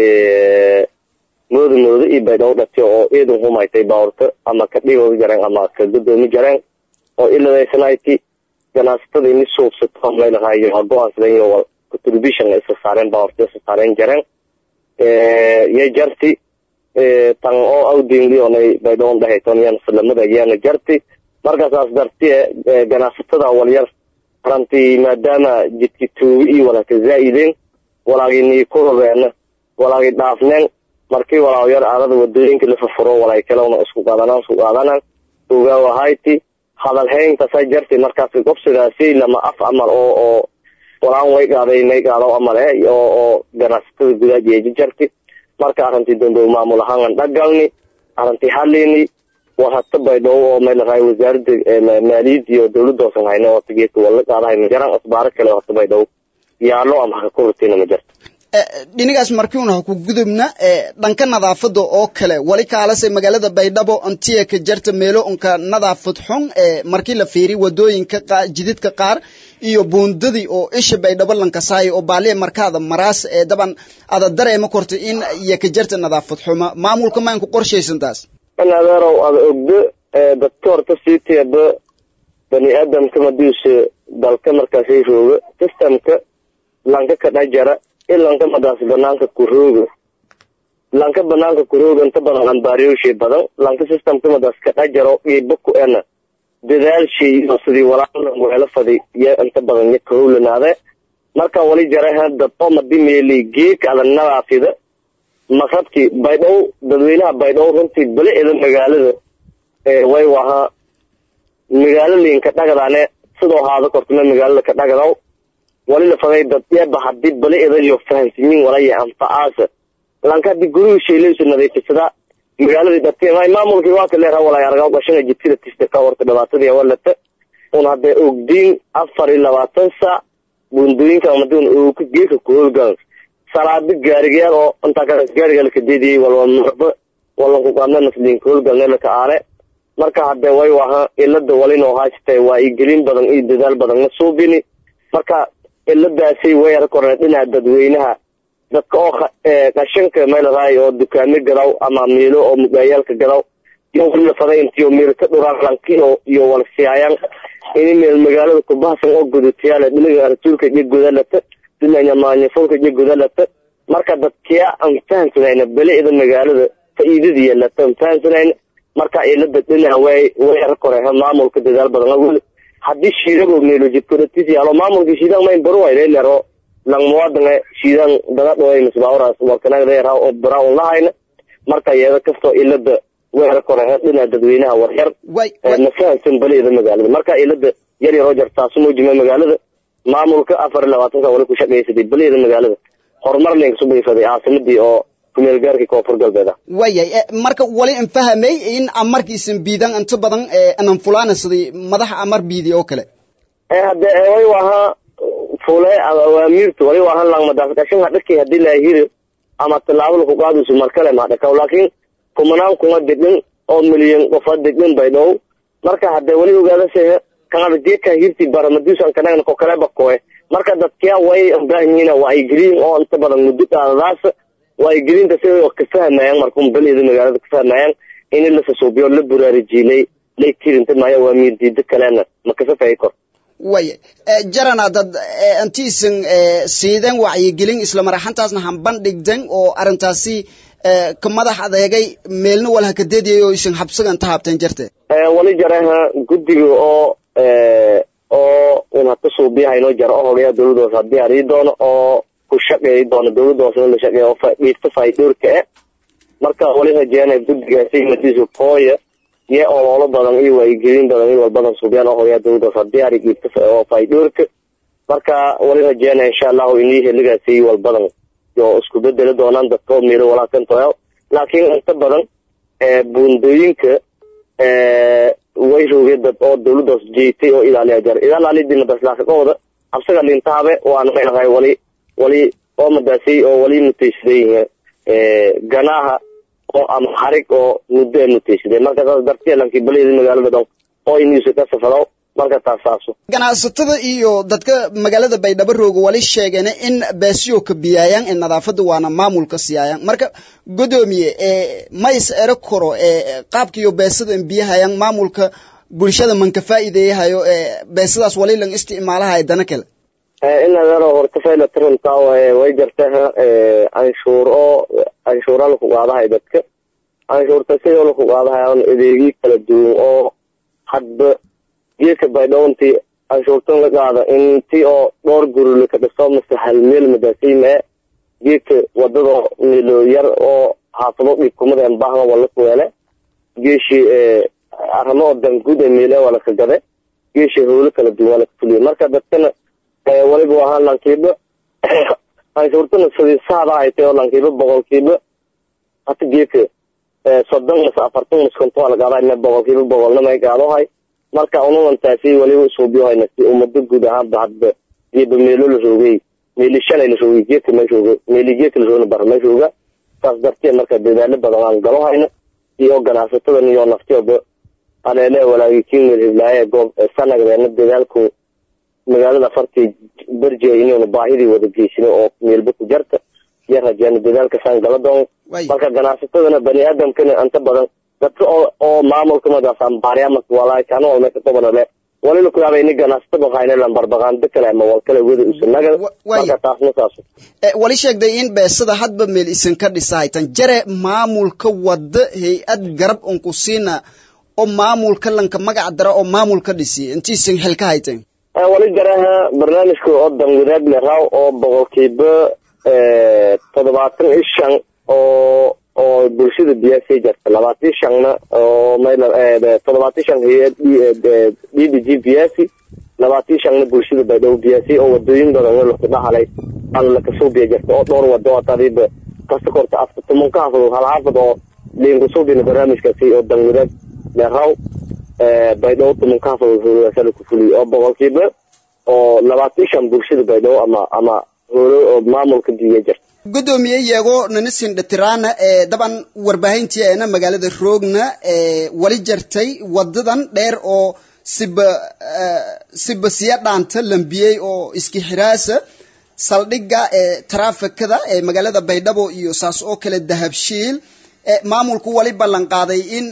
mooda mooda iyo baydhow dhati oo eedan humaytay baawrta ama ka dhigooda jareen ama ka gudoomi jareen oo iladaysanaayti ganacsatada ini suubsato maylahayo waa go-aansadan iyo contribution isa saareen baawrta isa saareen jareen yay jarti tan oo awdinglionay baydhowon dhahayton yan salamada yaana jarti markaasaas darti ganacsatada walyar aranti maadaama jidki tuugi iyo walaka zaa'ideen walaagini ku rabeena walaagi dhaafneen markii walaaw yar aarada wadooyinka la fafuro walay kalena isku qaadanaan isku qaadanaan ogaaw ahayti hadal hayntasa jarti markaas gobsidaasi lama af amal oo oo walaan way qaaday may qaado amal eh oo oo ganacsatada gudaha jeeji jarti marka arrintii dambe maamul ahaan dhagalni arrintii halini war hata baydhabo oo meel raay wasaaradda maaliyadda iyo dowladda hoosan hayna oo tigeedka wala qaadahay ma jiraan asbaaro kale oo hata baydhabo yaalo ama haka ku rutiina ma jirto dhinigaas markiuna ha ku gudubna dhanka nadaafada oo kale wali kaalase magaalada baydhabo antiya ka jarta meelo unka nadaafad xun markii la fiiri wadooyinka jididka qaar iyo buundadii oo isha baydhabo lankasaayo oo baaliya markaada maraas ee daban ada dareema korta in iyo ka jarta nadaafad xuma maamulka mayn ku qorshaysan taas in adeerow ada ogdo dadka horta sii teeba bani aadamka madiisa dalka markaasay rooga systemka lanka ka dhajara in lanka madaas banaanka ku rooga lanka banaanka ku rooga inta badan ambaariyowshay badan lanka systemka madaas ka dhajaro iiba ku ena dadaalshay iyo sidii walaalan weelo fadi iyo inta badan ya kahowlanaade marka wali jaraha dadoo madi meeli geeka ada nadaafida maqrabkii baydhow dadweynaha baydhow runtii beli eda magaalada way wahaa magaalo liinka dhagadaane sidoo haada kortuma magaalada ka dhagadaw wali la faday dad eeba hadii beli eda iyo fahansiyin walaya anfacaasa lanka hadii guriga sheeleysu nadiifisada magaaladii dhatay maamulkii waa ka leeraha walay argaa gashana jidkida tista ka horta dhibaatadii walata un hadee ogdiin afar iyo labaatan saac buundooyinka amadun ooka geeka ku howlgalan salaado gaarigayaal oo intaa kale gaariga la kadeediyey walba marba walanku qaadna nasliinka howlgalne laka aale marka hadee way waha ilada walinoo haastay waa i gelin badan iyo dadaal badanna suubini marka iladaasi way ar korne dhinaca dadweynaha dadka oo qashanka meelaraay oo dukaame gadaw ama miilo oo mugaayaalka gadaw iyo wali lafaday intiyo miil ka dhuraan lankio iyo walsiyaayaan ini meel magaalada kubahsan oo gudutayaale dhinaga rasuulka iyo gudalata dhinaca maanyafulka iyo gudalata marka dadkiya aan fahansanayna beli-da magaalada faa'iidadii yeelata aan fahansanayna marka ilada dhinaca way way ar koreha maamulka dadaal badan awel haddii shiidago meelo jidkodatis yaalo maamulka shiidan mayn baru waylelero lang muwadanga shiidan dagadhoy misbawras warkanagdeera oo brown lahayna marka iyada kastoo ilada way ar koreha dhinaca dadweynaha waryar ma fahansan beli-da magaalada marka ilada yar yaroo jartaasu muujima magaalada maamulka afar iyo labaatanka wali ku shaqaysaday beli-da magaalada horumar linka subaysaday caasimadii oo kumeel gaarkii koonfur galbeed ah wayay marka wali an fahamay in amarkiisan biidan inta badan anan fulaanasaday madaxa amar biidi oo kale hade way wahaa fule awaamiirta wali wahaa langmadaas qashin hadhaki hadii laahiri ama tallaabo laku qaadayso markale mahadhakaw laakiin kumanaan kuma degin oo milyan qofa degin bay dhow marka hadee wali ogaadase kanada geedka hirti baramadiusan kanagna ko kale bakoe marka dadkia way baahanyihiin waa ay geliyin oo inta badan muddo qaadadaas waa ay gelinta si ka fahmayaan markun beleeda magaalada ka fahmayaan in la sasuubiyo la buraarijiilay lay tirinta maayo waa miir diida kalena ma kasafay kor waya jarana dad intiisan siideen wacyigelin isla maraxantaasna hanbandhigden oo arrintaasi ka madax adeegay meelna wal hakadeediyay oo isan habsagan tahabteen jarte wali jareha guddiga oo oo un hata suubiyahaynoo jara oo hogayaa dowladda hoose haddii arii doono oo ku shaqeeyi doono dowladda hoose in la shaqeeya oo dhiirta faa'iidoorka eh marka wali rajeynaya guddigaasi matiisu kooya iyo ololo badan iyo wacyigelin badan iyo walbadan suubiyaan oo hogayaa dowladda hoose haddii ari dhiirta oo faa'iidoorka marka wali rajeynaya insha allahu inii heligaasi walbadan oo isku bedeli doonaan dadka oo miiro walaakantoya laakiin inta badan buundooyinka way rogeen dad oo dowladdaas jeetay oo ilaaliya jar ilaalaalidina baslaakaqooda absaga lintaabe waana maynahay wali wali oo madaasay oo wali mutaysaday ganaaha oo ama xarig oo muddo ay mutaysaday marka saas dartee lankii baliyada magaalada dhan oo inuusa ka safado marka taas saaso ganacsatada iyo dadka magaalada baydhabo rooga wali sheegeen in beesiyo ka biyaayaan ee nadaafada waana maamulka siyaayaan marka godoomiye ma is ero karo qaabkiiyo beesada in biyahayaan maamulka bulshada manka faa'iideeyahayo beesadaas wali lang isticmaalahay dana kale in adeero horta fayla tirintaa way jartaha canshuur oo canshuura laku qaadahay dadka canshuurta sidoo laku qaadahay adeegyo kala duwan oo hadba geedka baydhowontii canshuurtan la qaada inti oo dhowr guri laka dhiso mase hal meel madaasiime geedka wadada milo yar oo xaafado dhibkumada embahna waa la kuweele geeshi arrimo oo danguud ee meele waa laka gade geeshi howlo kala duwan waa laka fuliye marka dadkana waliba ahaan lankiiba canshuurtana sidii saada ay tahay oo lankiiba boqolkiiba hata geedka soddon mase afartan mase konton waa lagaada boqolkiiba boqolna may gaadahay marka unulantaasi waliba suubiyohayna si ummado guud ahaanba hadba geeba meelo la roogay meeli shalay la roogay geedka ma joogo meeli geedka la roogna bar ma jooga saas darteed marka dadaalo badan aan galo hayno iyo ganacsatadan iyo naftooba aleele walaagi kimil hiblaaye goob sanagdeena dadaalku magaalada fartii berjia inuuna baahidii wada geysino oo meelba ku jarta iyo rajeena dadaalkasaan gala doon marka ganacsatadana bani aadamkana inta badan dadka oo oo maamulka madaasaan baaryaamaka walaay kana walme ka qabanale walila kuyaaba ini ganacsatada hayne lambarbaqaando kale ama wal kale wada usanaga marka taasna saaso wali sheegday in beesada hadba meel isan ka dhisahaytan jare maamulka wada hay-ad garab unku siina oo maamulka lanka magac dara oo maamulka dhisi intiisan xil ka hayteen wali jaraha barnaamijka oo dan wadaag leraw oo boqolkiiba toddobaatan iyo shan oo oo bulshada biyaasay jarta labaatan shanna oo toddobaatan shan hay-ad d d g biyaasi labaatan shanna bulshada baydhabo biyaasi oo wadooyin badan laku dhahalay aan lakasoo biya jarta oo dhowr wado oo tariiba kasta korta afta tuman ka hafado hal xaafad oo liinkasoo bina barnaamijkaasi oo dan wadaag leraw baydhabo tuman ka hafado howlaasa laku fuliyo oo boqolkiiba oo labaatan shan bulshada baydhabo ama ama howlo oo maamulka biya jarta gudoomiye yeego nanisin dhatirana ee daban warbaahintii eena magaalada roogna ee wali jartay wadadan dheer oo siba siba siya dhaanta lambiyey oo iski xiraasa saldhigga ee taraafikada ee magaalada baydhabo iyo saas oo kale dahabshiil maamulku wali ballan qaaday in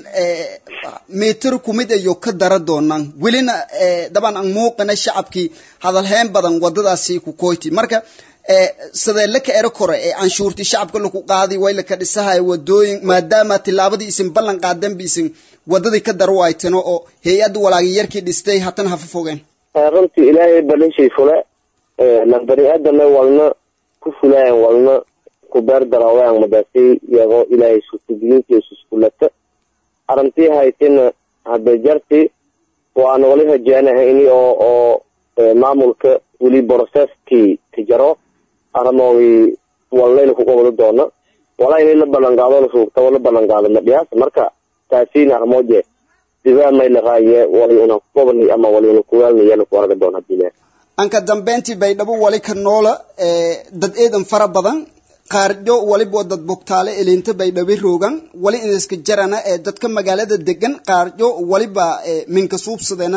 mitir kumid ayo ka dara doonaan welina daban aan muuqana shacabkii hadalheen badan wadadaasi ku koyti marka sidee laka ero kore ee canshuurtii shacabka laku qaadi way laka dhisahay wadooyin maadaama tilaabadii isin ballan qaadan bi isin wadadii ka daro waytano oo hay-adda walaagi yarkii dhistay hatan hafa fogeen runtii ilaahay balishay fule lan bani aadame walna ku fulayan walna ku beer daraawayan madaasi iyagoo ilaahay suurtagelintiisa iskulata arrintii haytina hadda jarti waana wali rajeynaha ini oo oo maamulka weli processkii tijaro arrimoogii wallayna ku qabado doona walaa inay la ballan qaado la suugtaba la ballan qaado madhiyaas marka taasiina arrimooje sibaa may la raaye wali una ku qabani ama wali una kuwaalnayana ku arga doona hadii anka dambeyntii baydhabo wali ka noola dad eedan fara badan qaarjo waliba dad bogtaale elinta baydhabe roogan wali inaska jarana ee dadka magaalada degan qaarjo waliba minka suubsadena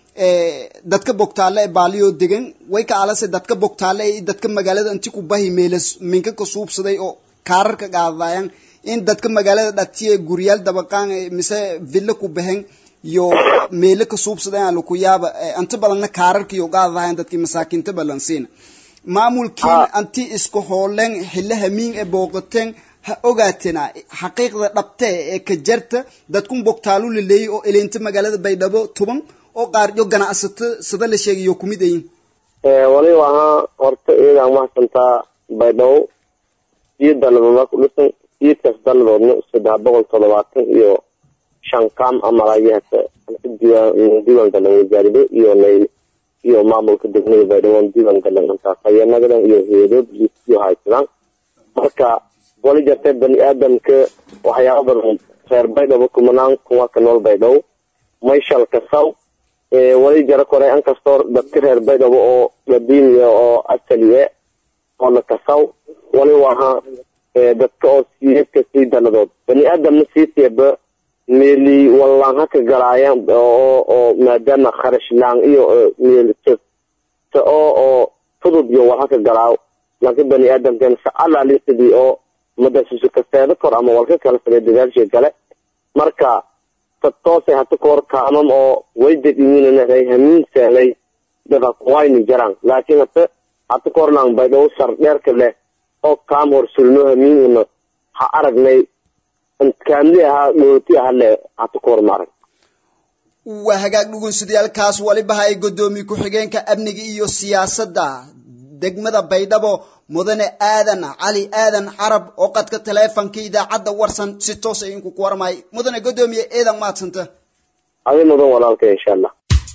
dadka bogtaale ee baaliyo degan way ka alase dadka bogtaale ee dadka magaalada inti ku bahi meelas minka ka suubsaday oo kaarar ka qaadayan in dadka magaalada dhatiye guryaal dabaqaan mise villa ku bahen iyo meelo ka suubsadeen aan laku yaaba inta badanna kaararka iyo qaadadahayn dadkii masaakiinta balansiina maamulkiin anti isku hooleen xilla hamiin ee booqateen ha ogaatena xaqiiqda dhabtee ee ka jarta dadkun bogtaalu laleeyay oo eleynta magaalada baydhabo tuban oo qaaryo ganacsato sida la sheegayo kumid ayin waliba ahaa horta iyadaa mahadsantaa baydhabo iyo daladoodna ku dhisan iidkaas daladoodna saddex boqol toddobaatan iyo shan kaam amalaayaha diiwaan galan wasaarado iyo nayl iyo maamulka degmada baydhabo diiwaan galan intaas hayanagadan iyo heedood iyo haysadaan marka wali jartee bani aadamka waxyaaba badan reer baydhabo kumanaan kuwa ka nool baydhabo mayshal kasaw wali jaro kore inkastoo dadka reer baydhabo oo qadiimiya oo asaliye oo la kasaw wali waha dadka oo siyeedka sii daladood bani aadamna sii teeba meeli wallaan haka galaayaan oo oo maadaama kharash laan iyo meel oo oo fudud iyo wal haka galaaw laakiin bani aadamkan sacalaali sidii oo madasusu kaseeda kor ama walka kala fale dadaalsha gale marka toosay hata kahor kaamam oo way dadimiinanay hamiin seelay dada wayni jaraan laakiin hata hata kahornaan baydhabo sar dheerka leh oo kaam hor sulno hamiin ha aragnay kaamli ahaa dhooti aha le hata kahor ma arag waa hagaag dhugunsidayaalkaas waliba hay godoomiye ku-xigeenka amniga iyo siyaasadda degmada baydhabo mudane aadan cali aadan carab oo qadka taleefonka idaacadda warsan si toos idinku ku warmay mudane godoomiye eedan maadsanta adi mudan walaalka insha allah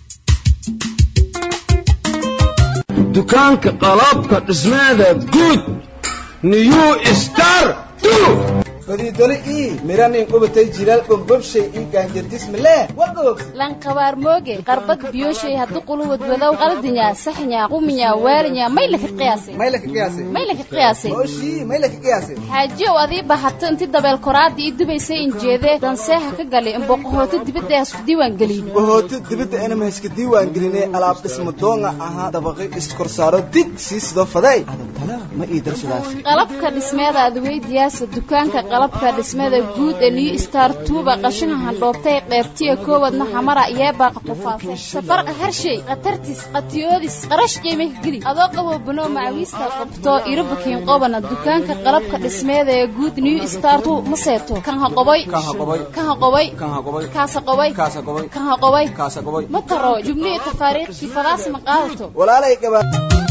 dukaanka qalabka dhismaada guud new star fadiidole ii miranin qubatay jilaal bombobshay ii gaanjardismale wagoog lanqabaar mooge qarbad biyoshay haddu quluwad wadow qaldinya saxnya quminya waalinya may laka qiyaasay may laka qiyaasay may laka qiyaasay oshii may laka qiyaasay xaajiyow adii bahato inti dabeel koraadii ii dubaysay injeedee danseeha ka galay imboqohooto dibadda hasku diiwaan gelin bohooto dibadda anama hayska diiwaan gelinay alaab dhisma doonga ahaa dabaqi iskorsaaro dig sii sidoo faday adantana ma ii darsadaas qalabka dhismeeda adweydiyaasa dukaanka qalabka dhismada guud ee new star tuuba qashinka handhoobtay qeybtiya koowadna xamara yeebaaqa qufaasay safarqa harshay khatartis qatiyoodis qarash qiimah geli adoo qabo banoo macawiista qabto irabukiin qobana dukaanka qalabka dhismeeda ee guud new star tu ma seeto kan ha qoboy kan ha qoboy kaasa qoboy kan ha qoboy ma taro jubnihi tafaariikhkii fadaas ma qaadato walaalay gabaa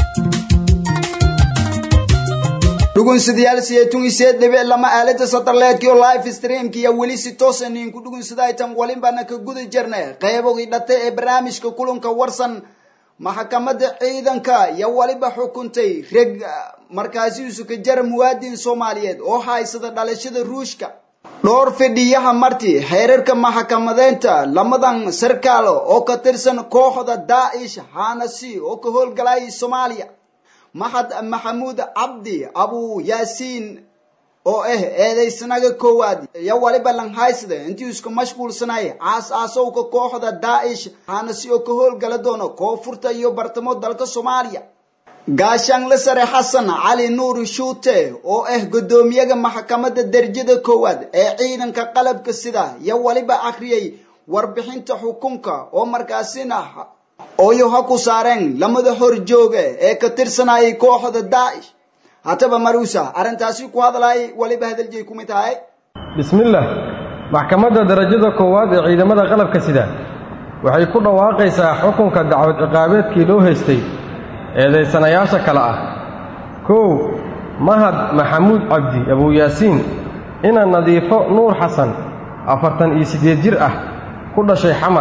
dhugunsidayaal sideetun iseed dhibic lama aalada satarleedkii oo live streamki iyo weli si toosa ninku dhugunsidaytan walinbana ka guda jirnay qaybogii dhatay ee barnaamijka kulanka warsan maxkamadda ciidanka iyo waliba xukuntay reg markaasiisu ka jara muwaadin soomaaliyeed oo haysada dhalashada ruushka dhowr fidhiyaha marti xeerarka maxkamadeynta lamadan sarkaalo oo ka tirsan kooxda daa'ish hanasi oo ka howlgalaya soomaaliya maxad maxamuud cabdi abu yaasiin oo ah eedaysanaga koowaad iyo waliba langhaysda intii isku mashquulsanay caas aasowka kooxda daa'ish hanasi oo ka howlgala doono koonfurta iyo bartamo dalka soomaaliya gaashaanle sare xasan cali nuur shuute oo ah guddoomiyaga maxkamadda derajada koowaad ee ciidanka qalabka sida iyo waliba akhriyay warbixinta xukunka oo markaasina ooyo ha ku saareen lamada hor jooga ee ka tirsanayay kooxda daa'ish hataba maruusa arrintaasi ku hadlay waliba hadaljeey ku mid tahay bismillaah maxkamadda darajada koowaad ee ciidamada qalabka sida waxay ku dhawaaqaysaa xukunka dacwad ciqaabeedkii loo haystay eedaysanayaasha kale ah kow mahad maxamuud cabdi abuuyaasiin ina nadiifo nuur xasan afartan iyo siddeed jir ah ku dhashay xamar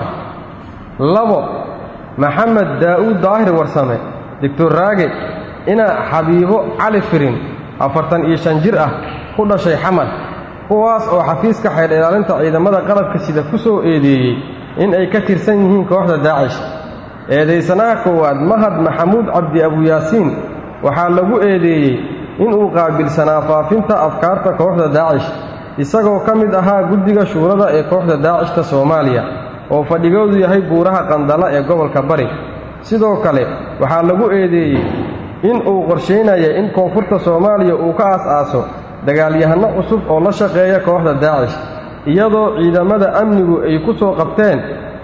labo maxamed daa'uud daahir warsame doctor raage ina xabiibo cali firin afartan iyo shan jir ah ku dhashay xamar kuwaas oo xafiiska xeydh ilaalinta ciidamada qalabka sida ku soo eedeeyey in ay ka tirsan yihiin kooxda daacish eedaysanaha koowaad mahad maxamuud cabdi abuyaasiin waxaa lagu eedeeyey inuu qaabilsanaa faafinta afkaarta kooxda daacish isagoo ka mid ahaa guddiga shuurada ee kooxda daacishka soomaaliya oo fadhigoodu yahay buuraha qandala ee gobolka bari sidoo kale waxaa lagu eedeeyey in uu qorshaynaya in koonfurta soomaaliya uu ka aas-aaso dagaalyahanno cusub oo la shaqeeya kooxda daacish iyadoo ciidamada amnigu ay ku soo qabteen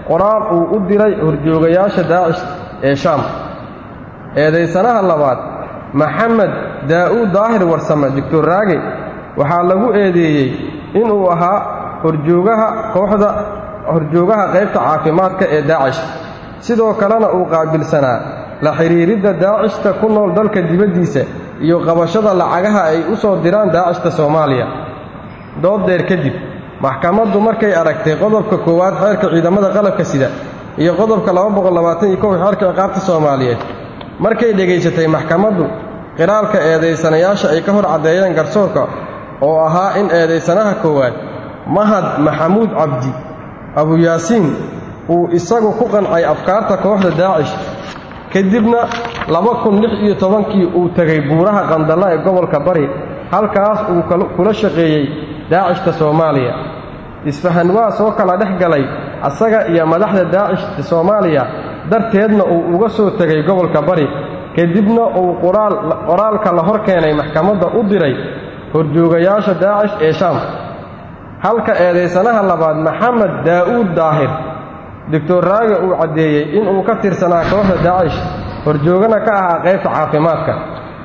qoraal uu u diray horjoogayaasha daacish ee shaam eedaysanaha labaad maxamed daa'uud daahir warsame doctor raage waxaa lagu eedeeyey inuu ahaa horjoogaha kooxda horjoogaha qaybta caafimaadka ee daacish sidoo kalena uu qaabilsanaa la xidhiiridda daacishta ku nool dalka dibaddiisa iyo qabashada lacagaha ay u soo diraan daacishta soomaaliya dooddeer kadib maxkamaddu markay aragtay qodobka koowaad xeerka ciidamada qalabka sida iyo qodobka xeerka ciqaabta soomaaliyeed markay dhegaysatay maxkamaddu qiraalka eedaysanayaasha ay ka hor caddeeyeen garsoorka oo ahaa in eedaysanaha koowaad mahad maxamuud cabdi abuyaasiin uu isagu ku qancay afkaarta kooxda daacish kadibna laba kun lix iyo tobankii uu tegay buuraha qandalla ee gobolka bari halkaas uu kula shaqeeyey daacishta soomaaliya isfahanwaa soo kala dhex galay asaga iyo madaxda daacishta soomaaliya darteedna uu uga soo tegay gobolka bari kadibna uu qoraalka la hor keenay maxkamadda u diray horjoogayaasha daacish ee shaam halka eedaysanaha labaad maxamed daa'uud daahir doctor raage uu caddeeyey inuu ka tirsanaa kooxda daacish horjoogana ka ahaa qaybta caafimaadka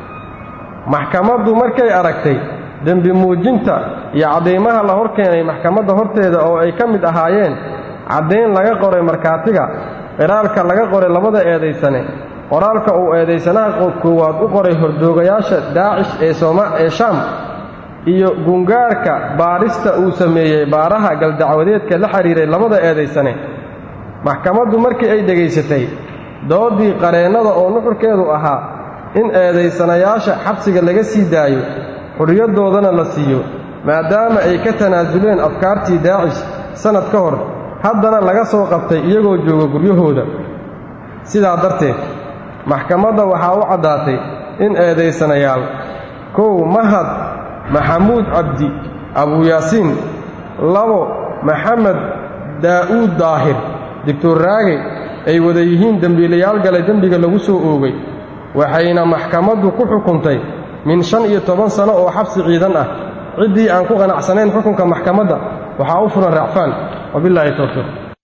maxkamaddu markay aragtay dembi muujinta iyo caddaymaha la hor keenay maxkamadda horteeda oo ay ka mid ahaayeen caddayn laga qoray markhaatiga qiraalka laga qoray labada eedaysane qoraalka uu eedaysanaha koowaad u qoray horjoogayaasha daacish ee shaam iyo gungaarka baadhista uu sameeyey baaraha galdacwadeedka la xidhiiray labada eedaysane maxkamaddu markii ay dhegaysatay dooddii qareennada oo nuxurkeedu ahaa in eedaysanayaasha xabsiga laga sii daayo xurriyadoodana la siiyo maadaama ay ka tanaasuleen afkaartii daacish sannad ka hor haddana laga soo qabtay iyagoo jooga guryahooda sidaa darteed maxkamadda waxaa u caddaatay in eedaysanayaal kow mahad maxamuud cabdi abuyaasiin labo maxamed daa'uud daahir doctor raage ay wada yihiin dembiilayaal galay dembiga lagu soo oogay waxayna maxkamaddu ku xukuntay min shan iyo toban sano oo xabsi ciidan ah ciddii aan ku qanacsanayn xukunka maxkamadda waxaa u furan racfaan wabilaahi towfiiq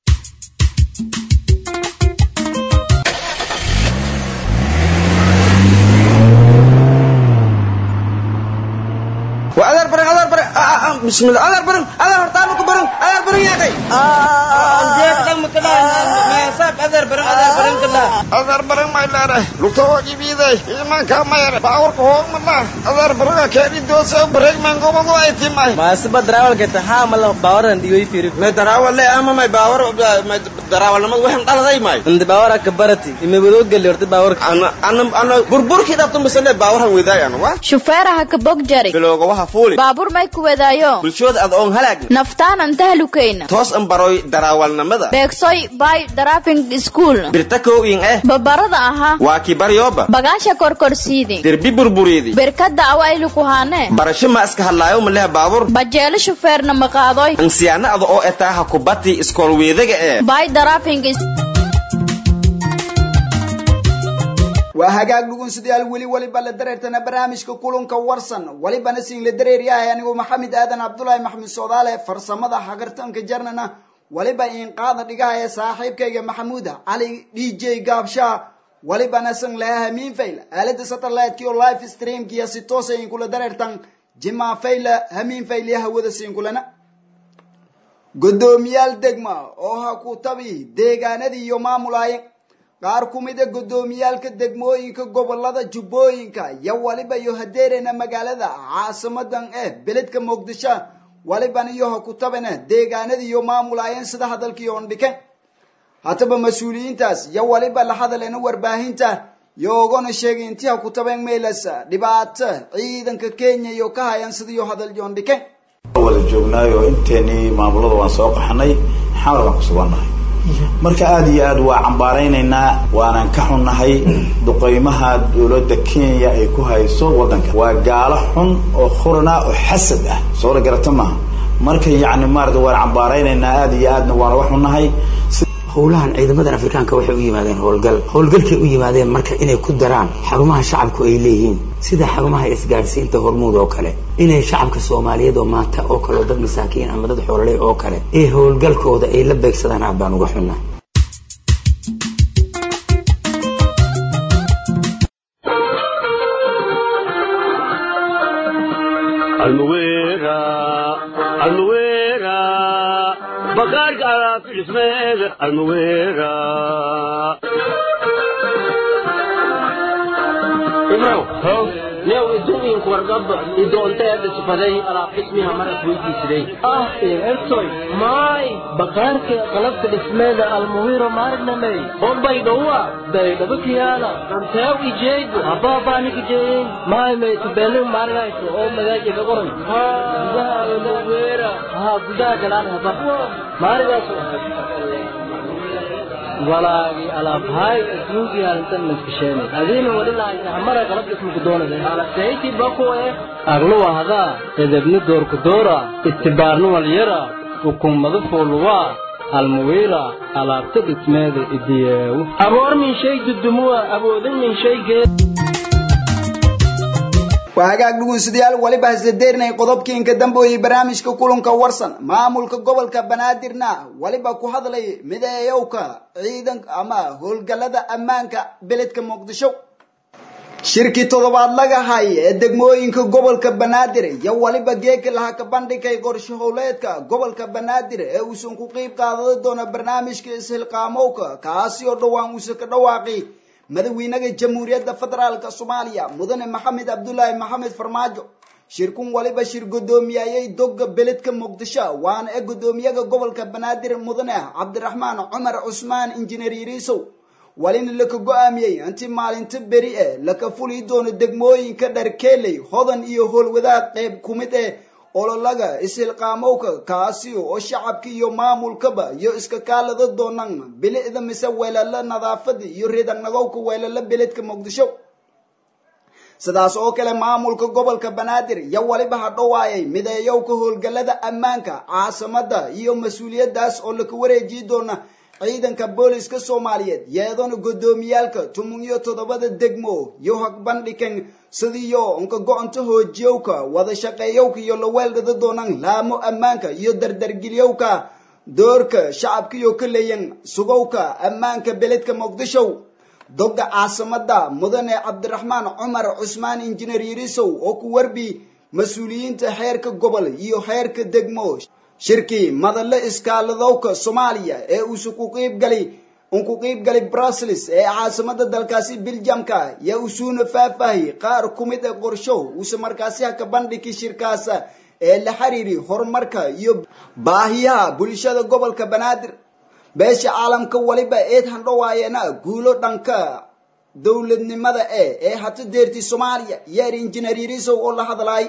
وأذر برن أذر برن بسم الله أذر برن أذر هرتانك برن أذر برن يا أخي أنجيت لم كلا ما يساب أذر برن أذر برن كلا أذر برن ما يلا لطوة جبيدة إيمان كما يرى باور كهوم الله أذر برن كاري دوسة بريك من قوم قوم أيتي ماي ما سبب دراول كتا ها ملا باور عندي وي فيرك ما دراول لا أما ما باور ما دراول ما وهم طال ذي ماي عند باور كبرتي إما بدو قال لي باور أنا أنا أنا بربر كده تم بس باور هم وذاي أنا وا shufeeraha ka bog jari bilowga waxa fuuli baabuur may ku wadaayo bulshooda aad oon halaagna naftaanan tahlukayna toos an baroy daraawalnimada beegsoy bay driving school birta kowin eh babarada ahaa waa ki baryoba bagaasha korkorsiidi derbi burburiidi berkada awaylu kuhaane barasho ma iska hadlaayo maleha baabuur bajeelo shufeerna maqaadoy ansiyaana ada oo etaaha kubati iskool weedaga ee bay driving waa hagaag dhugunsidayaal weli waliba la dareertana barnaamijka kulanka warsan walibana siin la dareeryahay anigu maxamed aadan cabdulaahi maxamed soodaale farsamada hagartanka jarnana waliba inqaada dhigahaya saaxiibkayga maxamuuda cali d j gaabshaa walibana san laha hamiinfayl aalada satellite-ki oo live streamkiya si toosa inkula dareertan jima fayla hamiinfayl iyo hawada siinkulana godoomiyaal degma oo ha ku tabi deegaanadii iyo maamulaaye qaar ku mida guddoomiyaalka degmooyinka gobolada jubbooyinka iyo waliba iyo hadeerena magaalada caasimadan eh beledka muqdisho waliban iyo ha ku tabana deegaanadii iyo maamulaayeen sida hadalkii oon dhike hataba mas-uuliyiintaas iyo waliba la hadalena warbaahinta iyo ogona sheegay intii ha ku tabeen meelas dhibaato ciidanka kenya iyo ka hayan sidiiyo hadal yoon dhike wada joognaayo inteenii maamulada waan soo qaxnay xamar baan ku sugannahay marka aada iyo aad waa cambaaraynaynaa waanan ka xunnahay duqeymaha dowladda kenya ay ku hayso waddanka waa gaalo xun oo khurana oo xasad ah soo la garata maaha marka yacni maarata waan cambaaraynaynaa aada iyo aadna waana wax unahay howlahan ciidamadan afrikaanka waxay u yimaadeen howlgal howlgalkay u yimaadeen marka inay ku daraan xarumaha shacabku ay leeyihiin sida xarumaha isgaadhsiinta hormuud oo kale inay shacabka soomaaliyeed oo maata oo kale oo dad masaakiin ama dad xoololey oo kale ee howlgalkooda ay la beegsadaan aad baan uga xunnaa almuwera almuwera bakaarka alaafidhismeeda almuwera ibrow new iduinku wargaba idoonteeda sifaday alaab dhismiha maras weydiisiday ah ertoy maay bakaarka qalabka dhismeeda almuwiro maarnamey ombay dhowa baydhaba kiyaala dhanteew ijeego habaabanik ijeeyin maay maytubeenin maarinayso oo magaaji ka qoran gudaha almuwira haa gudaha galaan haba maarigaas walaagi alaabhaay adduunkii halintan maskasheenay adiina wadhilaaysa hamara qalab dhismuku doonada alasayti bakuwe agluwa hadaa edebni doorku doora istibaarni walyara ukummadu fuuluwaa almuwiira alaabta dhismeeda idiyeewu aboor min shay dudumuwa awoodin min shaygeed waa hagaag dhugunsidayaal waliba hasdadeernay qodobkiinka dambeoyey barnaamijka kulanka warsan maamulka gobolka banaadirna waliba ku hadlay mideeyowka ciidan ama howlgalada ammaanka beledka muqdisho shirkii toddobaad laga hay ee degmooyinka gobolka banaadir iyo waliba geeka laha ka bandhigay qorshe howleedka gobolka banaadir ee uusan ku qeyb qaadada doona barnaamijka ishilqaamowka kaasi oo dhowaan uusan ka dhawaaqi madaxweynaha jamhuuriyadda federaalk soomaaliya mudane maxamed cabdulaahi maxamed farmaajo shirkun waliba shir gudoomiyayay doga beledka muqdisho waana ee gudoomiyaha gobolka banaadir mudane cabdiraxmaan cumar cusmaan injineer yariisow walina laka go-aamiyey intii maalinta beri e laka fuli doono degmooyinka dharkeeley hodan iyo howlwadaad qeyb kumid eh ololaga ishilqaamowka kaasi oo shacabka iyo maamulkaba iyo iska kaalada doonaan bilicda mise weelala nadaafada iyo reedanagowka weelala beledka muqdisho sidaas oo kale maamulka gobolka banaadir iyo waliba hadhowaayay mideeyowka howlgalada ammaanka caasimada iyo mas-uuliyadaas oo laka wareejiyi doona ciidanka booliska soomaaliyeed yeedana gudoomiyaalka tumun iyo toddobada degmo iyo hagbandhikan sidiyo unka go-onta hoojiyowka wada shaqeeyowka iyo laweeldhada doonaan laamo ammaanka iyo dardargeliyowka doorka shacabkiyo ka leeyan sugowka ammaanka beledka muqdisho doga caasimada mudane cabdiraxmaan cumar cusmaan injineer yarisow oo ku warbi mas-uuliyiinta xeerka gobol iyo xeerka degmo shirkii madalle iskaaladowka soomaaliya ee uusa ku qiibgalay un ku qiibgalay brussels ee caasimada dalkaasi beljamka yaa usuuna faahfaahi qaar ku mid a qorsho uuse markaasi haka bandhigi shirkaasa ee la xiriiri horumarka iyo baahiyaha bulshada gobolka banaadir beesha caalamka waliba eed handhowaayana guulo dhanka dowladnimada e ee hata deerti soomaaliya yeer injineer yarisow oo la hadlaay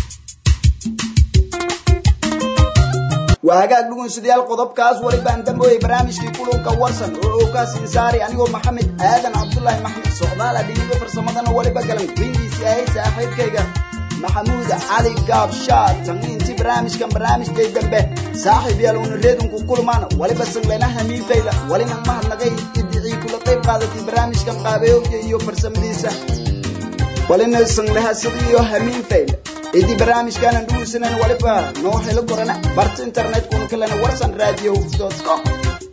waa hagaag dhugunsidayaal qodobkaas walibaan dambooyay barnaamijkii kulunka warsan oo ookaas insaari anigoo maxamed aadan cabdullaahi maxmed socdaala dhiniga farsamadana waliba galan windiisi ahay saaxiibkayga maxamuud cali gaabshaa tangiinti barnaamijkan barnaamijkay dambe saaxiib yaal una reedunku kulmaan waliba sanglena hamiinfayla walina mahadnaqay idicii kula qayb qaadatay barnaamijkan qaabeyoga iyo farsamadiisa walina sangleha sidiyo hamiinfayla idi barnaamijkaanan dhugusanan waliba noo helo gorana barta internetkuna kalena warsan radio com